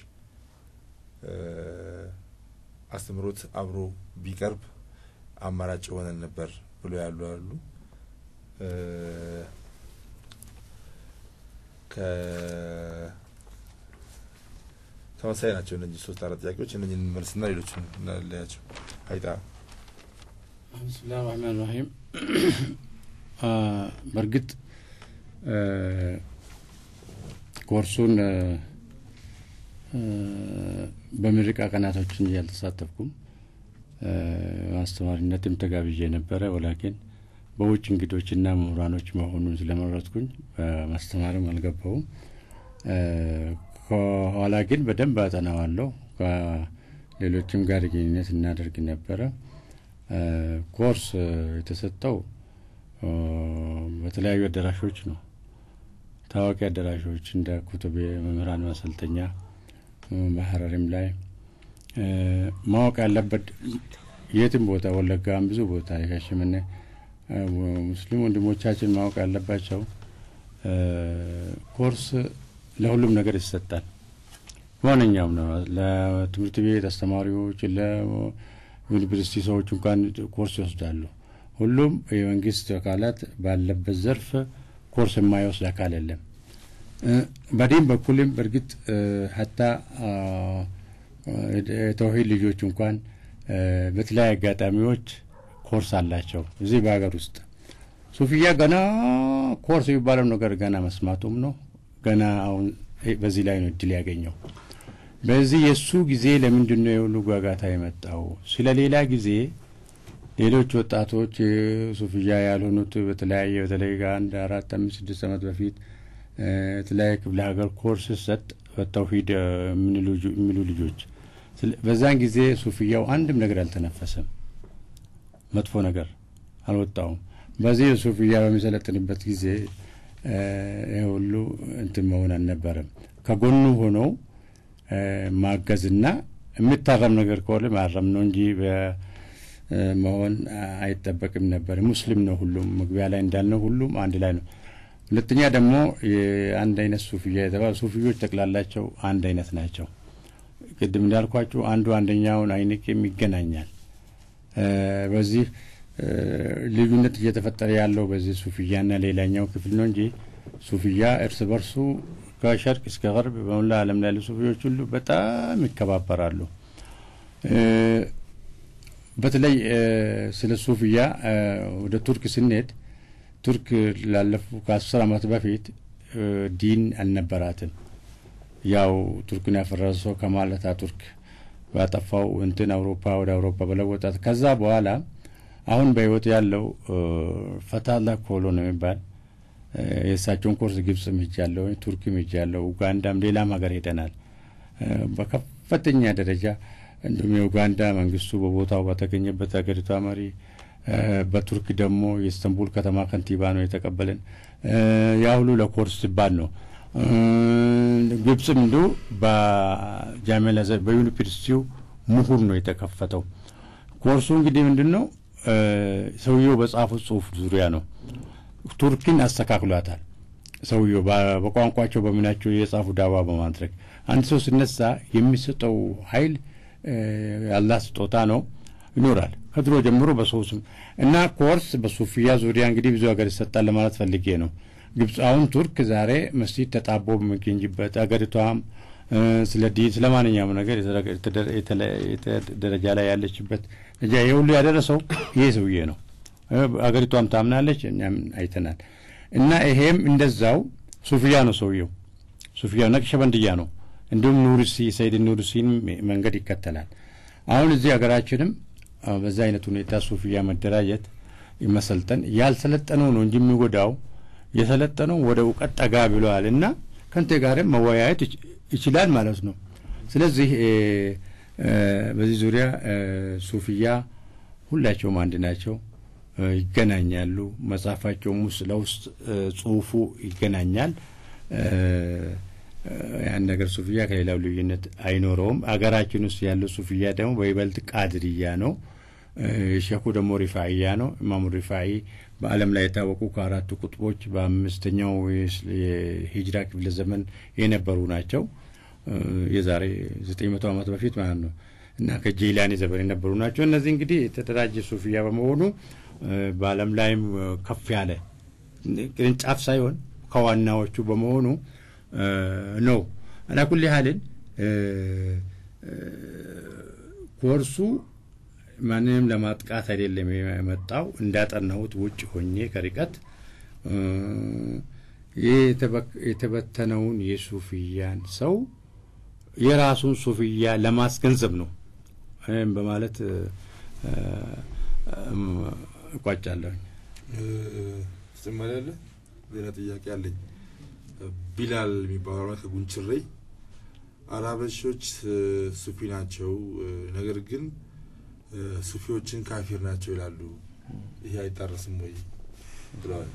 አስተምሮት አብሮ ቢቀርብ አማራጭ የሆነን ነበር ብሎ ያሉ አሉ። ተመሳሳይ ናቸው እነዚህ ሶስት አራት ጥያቄዎች። እነኝን መልስና ሌሎችን እናለያቸው። አይጣ ብስሚላህ ራህማን ራሂም በእርግጥ ኮርሱን በምርቃ ቀናቶች እንጂ አልተሳተፍኩም። አስተማሪነትም ተጋብዤ ነበረ። ወላኪን በውጭ እንግዶችና ምሁራኖች መሆኑን ስለመረጥኩኝ በማስተማርም አልገባውም። ከኋላ ግን በደንብ አጠናዋለሁ። ከሌሎችም ጋር ግንኙነት እናደርግ ነበረ። ኮርስ የተሰጠው በተለያዩ አዳራሾች ነው። ታዋቂ አዳራሾች እንደ ኩቱቤ መምህራን ማሰልጠኛ በሀረሪም ላይ ማወቅ ያለበት የትም ቦታ ወለጋም ብዙ ቦታ የሻሸመኔ ሙስሊም ወንድሞቻችን ማወቅ ያለባቸው ኮርስ ለሁሉም ነገር ይሰጣል። ማንኛውም ነው። ለትምህርት ቤት አስተማሪዎች፣ ለዩኒቨርሲቲ ሰዎች እንኳን ኮርስ ይወስዳሉ። ሁሉም የመንግስት አካላት ባለበት ዘርፍ ኮርስ የማይወስድ አካል የለም። በዲን በኩልም በእርግጥ ሀታ የተውሂድ ልጆች እንኳን በተለያዩ አጋጣሚዎች ኮርስ አላቸው። እዚህ በሀገር ውስጥ ሱፊያ ገና ኮርስ የሚባለው ነገር ገና መስማቱም ነው። ገና አሁን በዚህ ላይ ነው እድል ያገኘው። በዚህ የእሱ ጊዜ ለምንድን ነው የሁሉ ጓጋታ የመጣው? ስለ ሌላ ጊዜ ሌሎች ወጣቶች ሱፍያ ያልሆኑት በተለያየ በተለይ ከአንድ አራት አምስት ስድስት ዓመት በፊት የተለያየ ክፍለ ሀገር ኮርስ ሰጥ በተውሂድ የሚሉ ልጆች በዛን ጊዜ ሱፍያው አንድም ነገር አልተነፈሰም፣ መጥፎ ነገር አልወጣውም። በዚህ ሱፍያ በሚሰለጥንበት ጊዜ ይህ ሁሉ እንትን መሆን አልነበረም። ከጎኑ ሆነው ማገዝና የሚታረም ነገር ከሆነ ማረም ነው እንጂ መሆን አይጠበቅም ነበር። ሙስሊም ነው ሁሉም፣ መግቢያ ላይ እንዳልነው ሁሉም አንድ ላይ ነው። ሁለተኛ ደግሞ የአንድ አይነት ሱፍያ የተባሉ ሱፍዮች ጠቅላላቸው አንድ አይነት ናቸው። ቅድም እንዳልኳችሁ አንዱ አንደኛውን አይንቅም፣ ይገናኛል። በዚህ ልዩነት እየተፈጠረ ያለው በዚህ ሱፍያና ሌላኛው ክፍል ነው እንጂ ሱፍያ እርስ በርሱ ከሸርቅ እስከ ገርብ በሙላ ዓለም ላይ ያሉ ሱፍዮች ሁሉ በጣም ይከባበራሉ። በተለይ ስለ ሱፍያ ወደ ቱርክ ስንሄድ ቱርክ ላለፉ ከአስር ዓመት በፊት ዲን አልነበራትም። ያው ቱርክን ያፈረሰው ከማል አታቱርክ ባጠፋው እንትን አውሮፓ ወደ አውሮፓ በለወጣት። ከዛ በኋላ አሁን በህይወት ያለው ፈታላ ኮሎ ነው የሚባል የእሳቸውን ኮርስ ግብጽም ሄጃለሁ፣ ቱርክም ሄጃለሁ፣ ኡጋንዳም ሌላም ሀገር ሄደናል። በከፍተኛ ደረጃ እንዲሁም የኡጋንዳ መንግስቱ በቦታው በተገኘበት ሀገሪቷ መሪ በቱርክ ደግሞ የኢስታንቡል ከተማ ከንቲባ ነው የተቀበለን። ያ ሁሉ ለኮርስ ሲባል ነው። ግብጽም እንዲሁ በጃሜላ በዩኒቨርሲቲው ምሁር ነው የተከፈተው። ኮርሱ እንግዲህ ምንድን ነው ሰውየው በጻፉት ጽሁፍ ዙሪያ ነው። ቱርክን አስተካክሏታል። ሰውየው በቋንቋቸው በምናቸው የጻፉ ዳዋ በማድረግ አንድ ሰው ሲነሳ የሚሰጠው ኃይል ያላህ ስጦታ ነው ይኖራል። ከድሮ ጀምሮ በሰው ስም እና ኮርስ በሱፊያ ዙሪያ እንግዲህ ብዙ ሀገር ይሰጣል ለማለት ፈልጌ ነው። ግብፅ አሁን ቱርክ ዛሬ መስጂድ ተጣቦ በሚገኝበት አገሪቷም ስለ ዲን ስለ ማንኛውም ነገር ደረጃ ላይ ያለችበት ደረጃ ይህ ሁሉ ያደረሰው ይሄ ሰውዬ ነው። አገሪቷም ታምናለች፣ እኛም አይተናል። እና ይሄም እንደዛው ሱፊያ ነው ሰውየው። ሱፊያ ነቅሸበንድያ ነው። እንዲሁም ኑርሲ ሰይድ ኑርሲን መንገድ ይከተላል። አሁን እዚህ ሀገራችንም በዛ አይነት ሁኔታ ሱፊያ መደራጀት መሰልጠን ያልሰለጠነው ነው እንጂ የሚጎዳው የሰለጠነው ወደ እውቀት ጠጋ ብለዋል እና ከንቴ ጋርም መወያየት ይችላል ማለት ነው። ስለዚህ በዚህ ዙሪያ ሱፊያ ሁላቸውም አንድ ናቸው፣ ይገናኛሉ። መጽሐፋቸውም ውስጥ ለውስጥ ጽሁፉ ይገናኛል። ያን ነገር ሱፊያ ከሌላው ልዩነት አይኖረውም። አገራችን ውስጥ ያለው ሱፊያ ደግሞ በይበልጥ ቃድርያ ነው። ሼኹ ደግሞ ሪፋኢያ ነው። ኢማሙ ሪፋኢ በዓለም ላይ የታወቁ ከአራቱ ቁጥቦች በአምስተኛው የሂጅራ ክፍለ ዘመን የነበሩ ናቸው። የዛሬ ዘጠኝ መቶ ዓመት በፊት ማለት ነው እና ከጄላኒ ዘመን የነበሩ ናቸው። እነዚህ እንግዲህ የተደራጀ ሱፊያ በመሆኑ በዓለም ላይም ከፍ ያለ ቅርንጫፍ ሳይሆን ከዋናዎቹ በመሆኑ ነው። አላ ኩል ያህልን ኮርሱ ማንንም ለማጥቃት አይደለም የመጣው። እንዳጠናሁት ውጭ ሆኜ ከርቀት ይህ የተበ- የተበተነውን የሱፍያን ሰው የራሱን ሱፍያ ለማስገንዘብ ነው ይህም በማለት እ፣ እ፣ እም፣ እቋጫለሁኝ። ተጨማሪ አለ? ሌላ ጥያቄ አለኝ። ቢላል የሚባለው ከጉንችሬ አራበሾች እ፣ ሱፊ ናቸው እ፣ ነገር ግን እ፣ ሱፊዎችን ካፊር ናቸው ይላሉ። ይሄ አይጣረስም ወይ ብለዋል።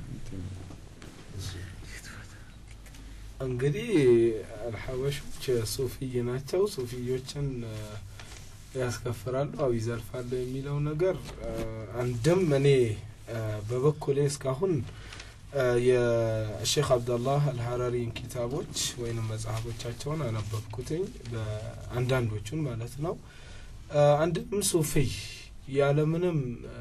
እንግዲህ አልሐበሾች ሱፊይ ናቸው። ሱፊዮችን እ፣ ያስከፍራሉ አው ይዘልፋሉ የሚለው ነገር እ፣ አንድም እኔ እ፣ በበኩሌ እስካሁን እ፣ የሼክ አብደላህ አልሀራሪን ኪታቦች ወይንም መጽሐፎቻቸውን አነበብኩትኝ በአንዳንዶቹን ማለት ነው። እ፣ አንድም ሱፊይ ያለምንም እ፣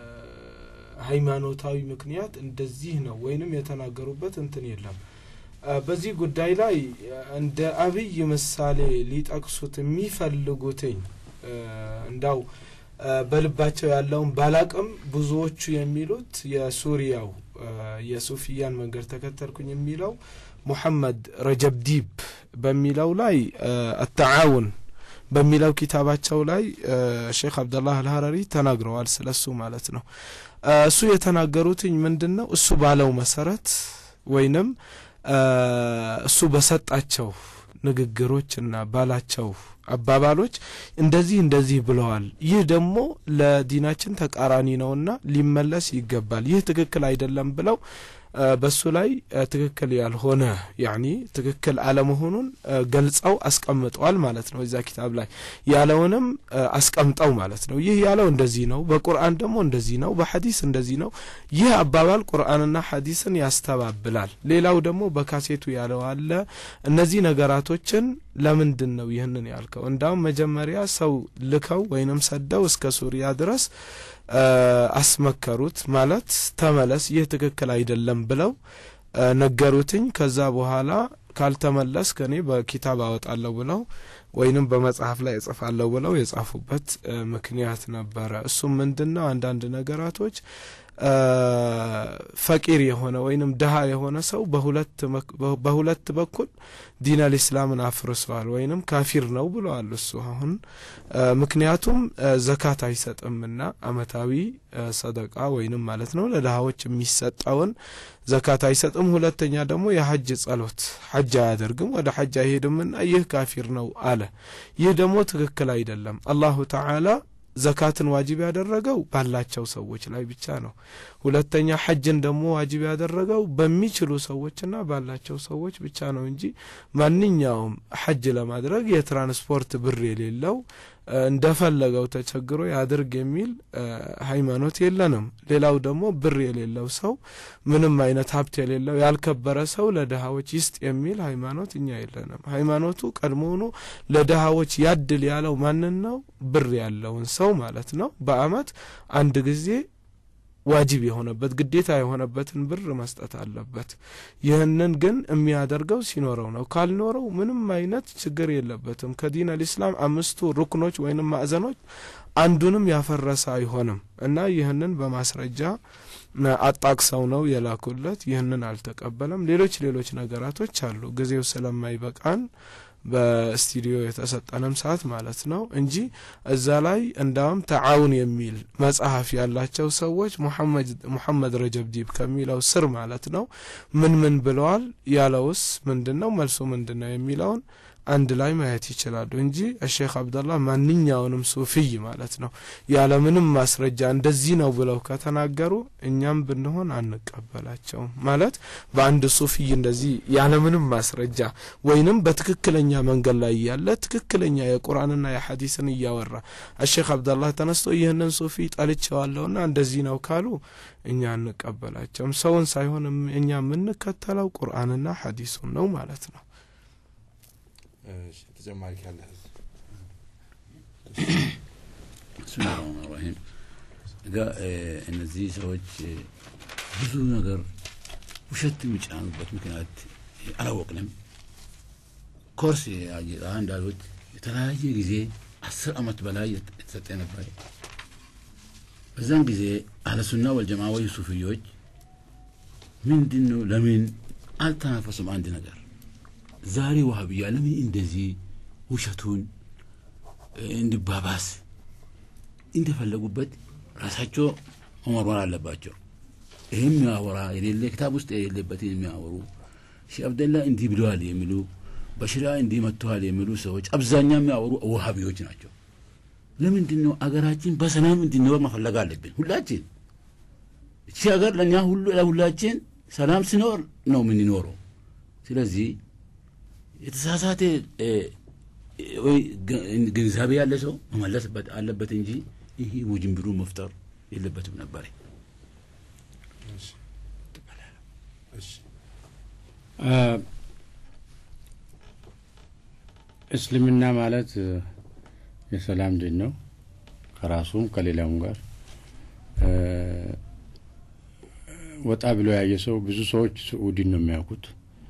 ሃይማኖታዊ ምክንያት እንደዚህ ነው ወይንም የተናገሩበት እንትን የለም። እ፣ በዚህ ጉዳይ ላይ እ፣ እንደ አብይ ምሳሌ ሊጠቅሱት የሚፈልጉትኝ እ፣ እንዳው እ፣ በልባቸው ያለውን ባላቅም ብዙዎቹ የሚሉት የሱሪያው እ፣ የሱፊያን መንገድ ተከተልኩኝ የሚለው ሙሐመድ ረጀብ ዲብ በሚለው ላይ እ፣ አተዓውን በሚለው ኪታባቸው ላይ እ፣ ሼክ አብደላህ አልሀረሪ ተናግረዋል ስለሱ ማለት ነው። እ፣ እሱ የተናገሩትኝ ምንድን ነው? እሱ ባለው መሰረት ወይንም እ፣ እሱ በሰጣቸው ንግግሮችና ባላቸው አባባሎች እንደዚህ እንደዚህ ብለዋል። ይህ ደግሞ ለዲናችን ተቃራኒ ነውና ሊመለስ ይገባል። ይህ ትክክል አይደለም ብለው እ፣ በሱ ላይ እ፣ ትክክል ያልሆነ ያኒ ትክክል አለመሆኑን እ፣ ገልጸው አስቀምጠዋል ማለት ነው። እዛ ኪታብ ላይ ያለውንም እ፣ አስቀምጠው ማለት ነው። ይህ ያለው እንደዚህ ነው፣ በቁርአን ደግሞ እንደዚህ ነው፣ በሐዲስ እንደዚህ ነው። ይህ አባባል ቁርአንና ሐዲስን ያስተባብላል። ሌላው ደግሞ በካሴቱ ያለው አለ። እነዚህ ነገራቶችን ለምንድን ነው ይህንን ያልከው? እንዳውም መጀመሪያ ሰው ልከው ወይንም ሰደው እስከ ሱሪያ ድረስ እ፣ አስመከሩት ማለት ተመለስ፣ ይህ ትክክል አይደለም ብለው እ፣ ነገሩትኝ። ከዛ በኋላ ካልተመለስ ከኔ በኪታብ አወጣለሁ ብለው ወይንም በመጽሐፍ ላይ እጽፋለሁ ብለው የጻፉበት እ፣ ምክንያት ነበረ። እሱም ምንድን ነው አንዳንድ ነገራቶች እ፣ ፈቂር የሆነ ወይንም ድሀ የሆነ ሰው በሁለት መክ- በሁለት በኩል ዲን አልኢስላምን አፍርሰዋል ወይንም ካፊር ነው ብለዋል። እሱ አሁን እ፣ ምክንያቱም እ፣ ዘካት አይሰጥምና አመታዊ እ፣ ሰደቃ ወይንም ማለት ነው ለድሀዎች የሚሰጠውን ዘካት አይሰጥም። ሁለተኛ ደግሞ የሐጅ ጸሎት ሐጅ አያደርግም፣ ወደ ሐጅ አይሄድምና ይህ ካፊር ነው አለ። ይህ ደግሞ ትክክል አይደለም። አላሁ ተዓላ ዘካትን ዋጅብ ያደረገው ባላቸው ሰዎች ላይ ብቻ ነው። ሁለተኛ ሐጅን ደግሞ ዋጅብ ያደረገው በሚችሉ ሰዎችና ባላቸው ሰዎች ብቻ ነው እንጂ ማንኛውም ሐጅ ለማድረግ የትራንስፖርት ብር የሌለው እ፣ እንደፈለገው ተቸግሮ ያድርግ የሚል እ፣ ሃይማኖት የለንም። ሌላው ደግሞ ብር የሌለው ሰው ምንም አይነት ሀብት የሌለው ያልከበረ ሰው ለድሃዎች ይስጥ የሚል ሃይማኖት እኛ የለንም። ሃይማኖቱ ቀድሞውኑ ለድሃዎች ያድል ያለው ማንን ነው? ብር ያለውን ሰው ማለት ነው። በአመት አንድ ጊዜ ዋጅብ የሆነበት ግዴታ የሆነበትን ብር መስጠት አለበት። ይህንን ግን የሚያደርገው ሲኖረው ነው። ካልኖረው ምንም አይነት ችግር የለበትም። ከዲን አልኢስላም አምስቱ ሩክኖች ወይንም ማዕዘኖች አንዱንም ያፈረሰ አይሆንም እና ይህንን በማስረጃ አጣቅሰው ነው የላኩለት። ይህንን አልተቀበለም። ሌሎች ሌሎች ነገራቶች አሉ። ጊዜው ስለማይበቃን በስቱዲዮ የተሰጠንም ሰዓት ማለት ነው እንጂ እዛ ላይ እንዳውም ተዓውን የሚል መጽሐፍ ያላቸው ሰዎች ሙሐመድ ረጀብ ዲብ ከሚለው ስር ማለት ነው ምን ምን ብለዋል ያለውስ ምንድን ነው መልሱ ምንድን ነው የሚለውን አንድ ላይ ማየት ይችላሉ እንጂ ሼክ አብደላህ ማንኛውንም ሱፊይ ማለት ነው ያለምንም ማስረጃ እንደዚህ ነው ብለው ከተናገሩ እኛም ብንሆን አንቀበላቸውም። ማለት በአንድ ሱፊይ እንደዚህ ያለምንም ማስረጃ ወይንም በትክክለኛ መንገድ ላይ ያለ ትክክለኛ የቁርአንና የሐዲስን እያወራ ሼክ አብደላህ ተነስቶ ይህንን ሱፊ ጠልቼዋለሁና እንደዚህ ነው ካሉ እኛ አንቀበላቸውም። ሰውን ሳይሆን እኛ የምንከተለው ቁርአንና ሐዲሱን ነው ማለት ነው። ተጨማሪ ካለ ብስሚላህ ረህማን ራሂም እጋ እነዚህ ሰዎች ብዙ ነገር ውሸት የሚጫኑበት ምክንያት አላወቅንም። ኮርስ እንዳሉት የተለያየ ጊዜ አስር አመት በላይ የተሰጠ ነበር። በዛን ጊዜ አህለሱና ወልጀማ ወይ ሱፍዮች ምንድን ነው ለምን አልተናፈሱም አንድ ነገር ዛሬ ዋሃብያ ለምን እንደዚህ ውሸቱን እንዲባባስ እንደፈለጉበት ራሳቸው መመርመር አለባቸው ይህም የሚያወራ የሌለ ክታብ ውስጥ የሌለበትን የሚያወሩ ሼህ አብደላ እንዲህ ብለዋል የሚሉ በሽራ እንዲህ መጥተዋል የሚሉ ሰዎች አብዛኛው የሚያወሩ ውሃቢዎች ናቸው ለምንድን ነው አገራችን በሰላም እንዲኖር መፈለግ አለብን ሁላችን እቺ ሀገር ለእኛ ሁሉ ለሁላችን ሰላም ሲኖር ነው የምንኖረው ስለዚህ የተሳሳተ ወይ ግንዛቤ ያለ ሰው መመለስ አለበት እንጂ ይህ ውጅንብሩ መፍጠር የለበትም ነበር እስልምና ማለት የሰላም ዲን ነው ከራሱም ከሌላውም ጋር ወጣ ብሎ ያየ ሰው ብዙ ሰዎች ስዑዲን ነው የሚያውቁት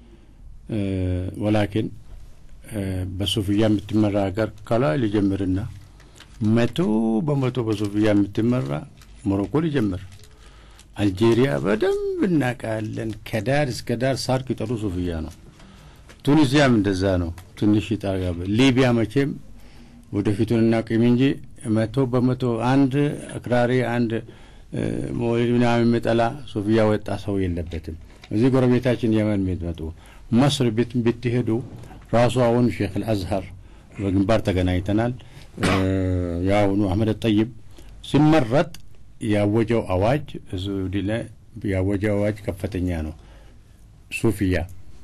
ወላኪን በሱፍያ የምትመራ ሀገር ከላይ ሊጀምርና መቶ በመቶ በሱፍያ የምትመራ ሞሮኮ ሊጀምር አልጄሪያ በደንብ እናውቃለን ከዳር እስከ ዳር ሳር ቅጠሉ ሱፍያ ነው ቱኒዚያም እንደዛ ነው ትንሽ ይጣጋበ ሊቢያ መቼም ወደፊቱን እናቅም እንጂ መቶ በመቶ አንድ አክራሪ አንድ መውሊድ ምናምን የሚጠላ ሱፍያ ወጣ ሰው የለበትም እዚህ ጎረቤታችን የመን የሚመጡ መስር ብትሄዱ ራሱ አሁን ሼክ አልአዝሀር በግንባር ተገናኝተናል የአሁኑ አህመድ ጠይብ ሲመረጥ ያወጀው አዋጅ ሱዲ ላይ ያወጀው አዋጅ ከፍተኛ ነው ሱፍያ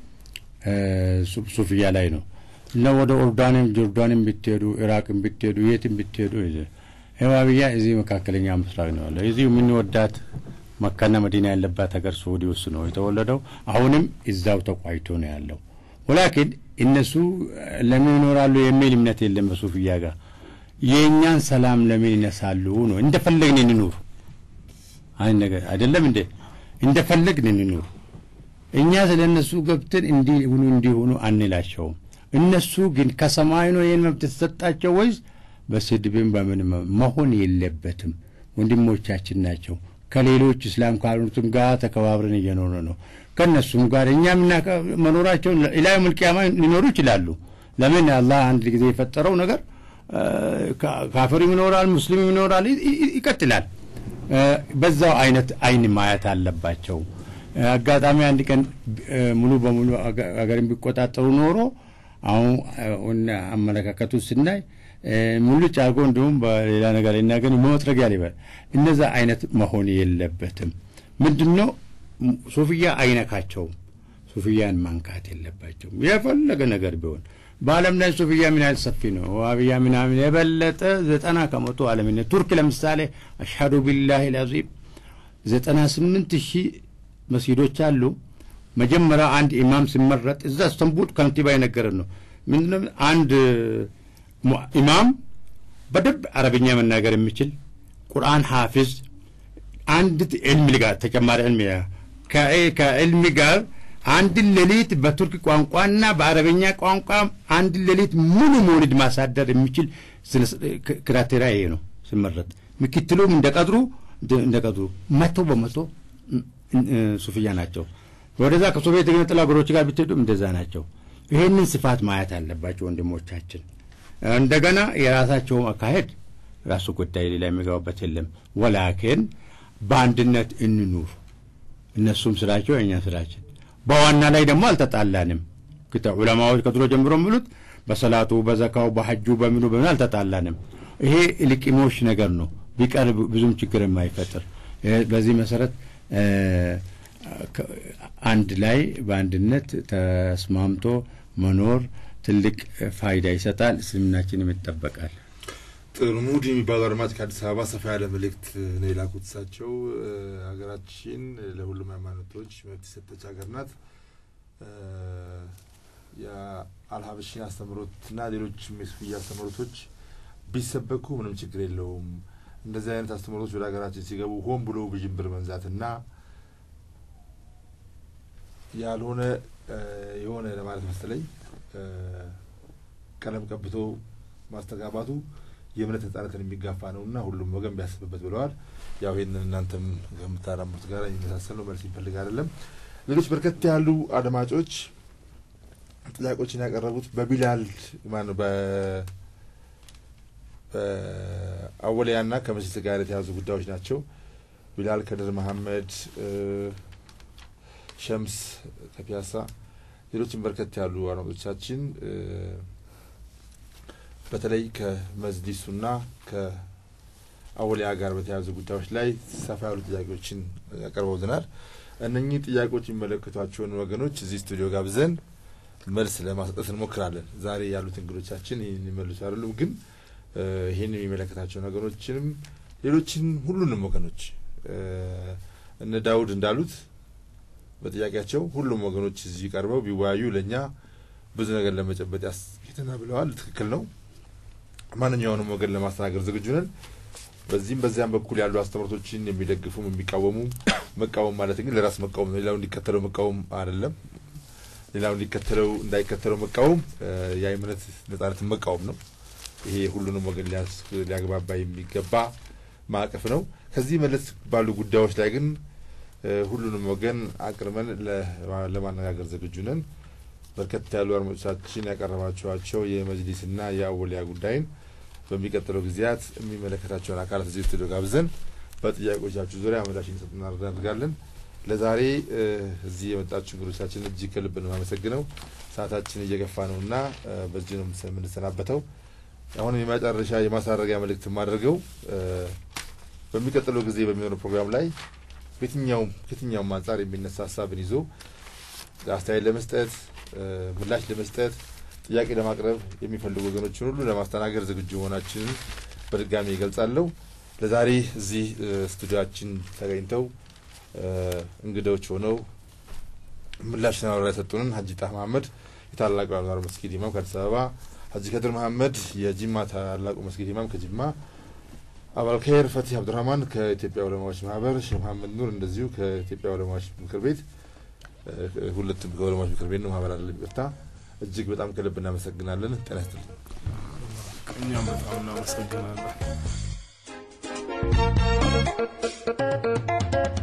ሱፍያ ላይ ነው እና ወደ ኦርዳንም ጆርዳንም ብትሄዱ ኢራቅም ብትሄዱ የትም ብትሄዱ ህዋብያ እዚህ መካከለኛ ምስራቅ ነው ያለው እዚሁ የምንወዳት መካና መዲና ያለባት ሀገር ሳዑዲ ውስጥ ነው የተወለደው አሁንም እዛው ተቋይቶ ነው ያለው ወላኪን እነሱ ለምን ይኖራሉ የሚል እምነት የለም በሱፍያ ጋር የእኛን ሰላም ለምን ይነሳሉ ነው እንደፈለግን እንኑር አይ ነገር አይደለም እንዴ እንደፈለግን እንኑር እኛ ስለ እነሱ ገብተን እንዲሁኑ እንዲሆኑ አንላቸውም እነሱ ግን ከሰማይ ነው ይህን መብት የተሰጣቸው ወይስ በስድብም በምን መሆን የለበትም ወንድሞቻችን ናቸው ከሌሎች እስላም ካልሆኑትም ጋር ተከባብረን እየኖረ ነው ከእነሱም ጋር እኛ መኖራቸውን ኢላ መልቅያማ ሊኖሩ ይችላሉ ለምን አላህ አንድ ጊዜ የፈጠረው ነገር ካፍርም ይኖራል ሙስሊምም ይኖራል ይቀጥላል በዛው አይነት አይን ማየት አለባቸው አጋጣሚ አንድ ቀን ሙሉ በሙሉ ሀገርን ቢቆጣጠሩ ኖሮ አሁን አመለካከቱ ስናይ ሙልጭ አድርጎ እንዲሁም በሌላ ነገር ይናገር መጥረጊያ ሊበል እነዛ አይነት መሆን የለበትም ምንድን ነው ሱፍያ አይነካቸውም ሱፍያን ማንካት የለባቸውም የፈለገ ነገር ቢሆን በአለም ላይ ሱፍያ ምን ያህል ሰፊ ነው ዋብያ ምናምን የበለጠ ዘጠና ከመቶ አለምነት ቱርክ ለምሳሌ አሽሀዱ ቢላህ ልአዚም ዘጠና ስምንት ሺህ መስጊዶች አሉ መጀመሪያ አንድ ኢማም ሲመረጥ እዛ እስተንቡል ከንቲባ የነገረን ነው ምንድነው አንድ ኢማም በደንብ አረብኛ መናገር የሚችል ቁርአን ሐፊዝ አንድ ዕልም ጋር ተጨማሪ ዕልም ከዕልም ጋር አንድን ሌሊት በቱርክ ቋንቋና በአረበኛ ቋንቋ አንድን ሌሊት ሙሉ መውሊድ ማሳደር የሚችል ክራቴሪያ ይሄ ነው ሲመረጥ ምክትሉም እንደ ቀድሩ እንደ ቀድሩ መቶ በመቶ ሱፍያ ናቸው ወደዛ ከሶቪየት የገነጠሉ ሀገሮች ጋር ብትሄዱም እንደዛ ናቸው ይሄንን ስፋት ማየት አለባቸው ወንድሞቻችን እንደገና የራሳቸውም አካሄድ ራሱ ጉዳይ ሌላ የሚገባበት የለም ወላኪን በአንድነት እንኑር እነሱም ስራቸው የእኛ ስራችን በዋና ላይ ደግሞ አልተጣላንም ክተ ዑለማዎች ከድሮ ጀምሮ የሚሉት በሰላቱ በዘካው በሐጁ በምኑ በምን አልተጣላንም ይሄ ልቂሞች ነገር ነው ቢቀር ብዙም ችግር የማይፈጥር በዚህ መሰረት አንድ ላይ በአንድነት ተስማምቶ መኖር ትልቅ ፋይዳ ይሰጣል እስልምናችንም ይጠበቃል ጥሩ ሙድ የሚባሉ አድማጭ ከአዲስ አበባ ሰፋ ያለ መልእክት ነው የላኩት እሳቸው ሀገራችን ለሁሉም ሃይማኖቶች መብት የሰጠች ሀገር ናት የአልሀበሽን አስተምሮትና ሌሎችም የሱፍያ አስተምሮቶች ቢሰበኩ ምንም ችግር የለውም እንደዚህ አይነት አስተምሮቶች ወደ ሀገራችን ሲገቡ ሆን ብሎ ብዥንብር መንዛትና ያልሆነ የሆነ ለማለት መሰለኝ ቀለም ቀብቶ ማስተጋባቱ የእምነት ነጻነትን የሚጋፋ ነው እና ሁሉም ወገን ቢያስብበት ብለዋል። ያው ይህንን እናንተም ከምታራምሩት ጋር የሚመሳሰል ነው። መልስ ይፈልግ አይደለም። ሌሎች በርከት ያሉ አድማጮች ጥያቄዎችን ያቀረቡት በቢላል ማነው በ በአወሊያና ከመስጅድ ጋር የተያዙ ጉዳዮች ናቸው። ቢላል ከድር መሐመድ፣ ሸምስ ከፒያሳ፣ ሌሎችም በርከት ያሉ አድማጮቻችን በተለይ ከመዝሊሱና ከአወሊያ ጋር በተያያዙ ጉዳዮች ላይ ሰፋ ያሉ ጥያቄዎችን ያቀርበውልናል። እነኚህ ጥያቄዎች የሚመለከቷቸውን ወገኖች እዚህ ስቱዲዮ ጋብዘን መልስ ለማሰጠት እንሞክራለን። ዛሬ ያሉት እንግዶቻችን ይህን ይመልሱ አይደሉም፣ ግን ይህን የሚመለከታቸው ነገሮችንም ሌሎችን ሁሉንም ወገኖች እነ ዳውድ እንዳሉት በጥያቄያቸው ሁሉም ወገኖች እዚህ ቀርበው ቢወያዩ ለእኛ ብዙ ነገር ለመጨበጥ ያስኬተና ብለዋል። ትክክል ነው። ማንኛውንም ወገን ለማስተናገድ ዝግጁ ነን። በዚህም በዚያም በኩል ያሉ አስተምሮቶችን የሚደግፉም የሚቃወሙ መቃወም ማለት ግን ለራስ መቃወም ነው። ሌላው እንዲከተለው መቃወም አይደለም። ሌላው እንዲከተለው እንዳይከተለው መቃወም የእምነት ነጻነትን መቃወም ነው። ይሄ ሁሉንም ወገን ሊያግባባ የሚገባ ማዕቀፍ ነው። ከዚህ መለስ ባሉ ጉዳዮች ላይ ግን ሁሉንም ወገን አቅርበን ለማነጋገር ዝግጁ ነን። በርከት ያሉ አድማጮቻችን ያቀረባቸዋቸው የመጅሊስና የአወሊያ ጉዳይን በሚቀጥለው ጊዜያት የሚመለከታቸውን አካላት እዚህ ስቱዲዮ ጋብዘን በጥያቄዎቻችሁ ዙሪያ ምላሽ እንዲሰጡ እናደርጋለን። ለዛሬ እዚህ የመጣችሁ እንግዶቻችን እጅግ ከልብ ነው የማመሰግነው። ሰዓታችን እየገፋ ነው እና በዚህ ነው የምንሰናበተው። አሁን የመጨረሻ የማሳረጊያ መልእክት የማደርገው በሚቀጥለው ጊዜ በሚሆነው ፕሮግራም ላይ ከየትኛውም ከየትኛውም አንጻር የሚነሳ ሀሳብን ይዞ አስተያየት ለመስጠት ምላሽ ለመስጠት ጥያቄ ለማቅረብ የሚፈልጉ ወገኖችን ሁሉ ለማስተናገድ ዝግጁ መሆናችንን በድጋሚ ይገልጻለሁ። ለዛሬ እዚህ ስቱዲዮችን ተገኝተው እንግዶች ሆነው ምላሽና ማብራሪያ የሰጡንን ሀጂ ጣህ መሀመድ የታላቁ አንዋር መስጊድ ኢማም ከአዲስ አበባ፣ ሀጂ ከድር መሀመድ የጂማ ታላቁ መስጊድ ኢማም ከጂማ፣ አባልከይር ፈቲህ አብዱራህማን ከኢትዮጵያ ዑለማዎች ማህበር፣ ሼህ መሀመድ ኑር እንደዚሁ ከኢትዮጵያ ዑለማዎች ምክር ቤት ሁለቱም ከዑለማዎች ምክር ቤት ነው ማህበር አለ ይቅርታ። እጅግ በጣም ከልብ እናመሰግናለን። ጤና ይስጥልኝ። እኛም በጣም እናመሰግናለን።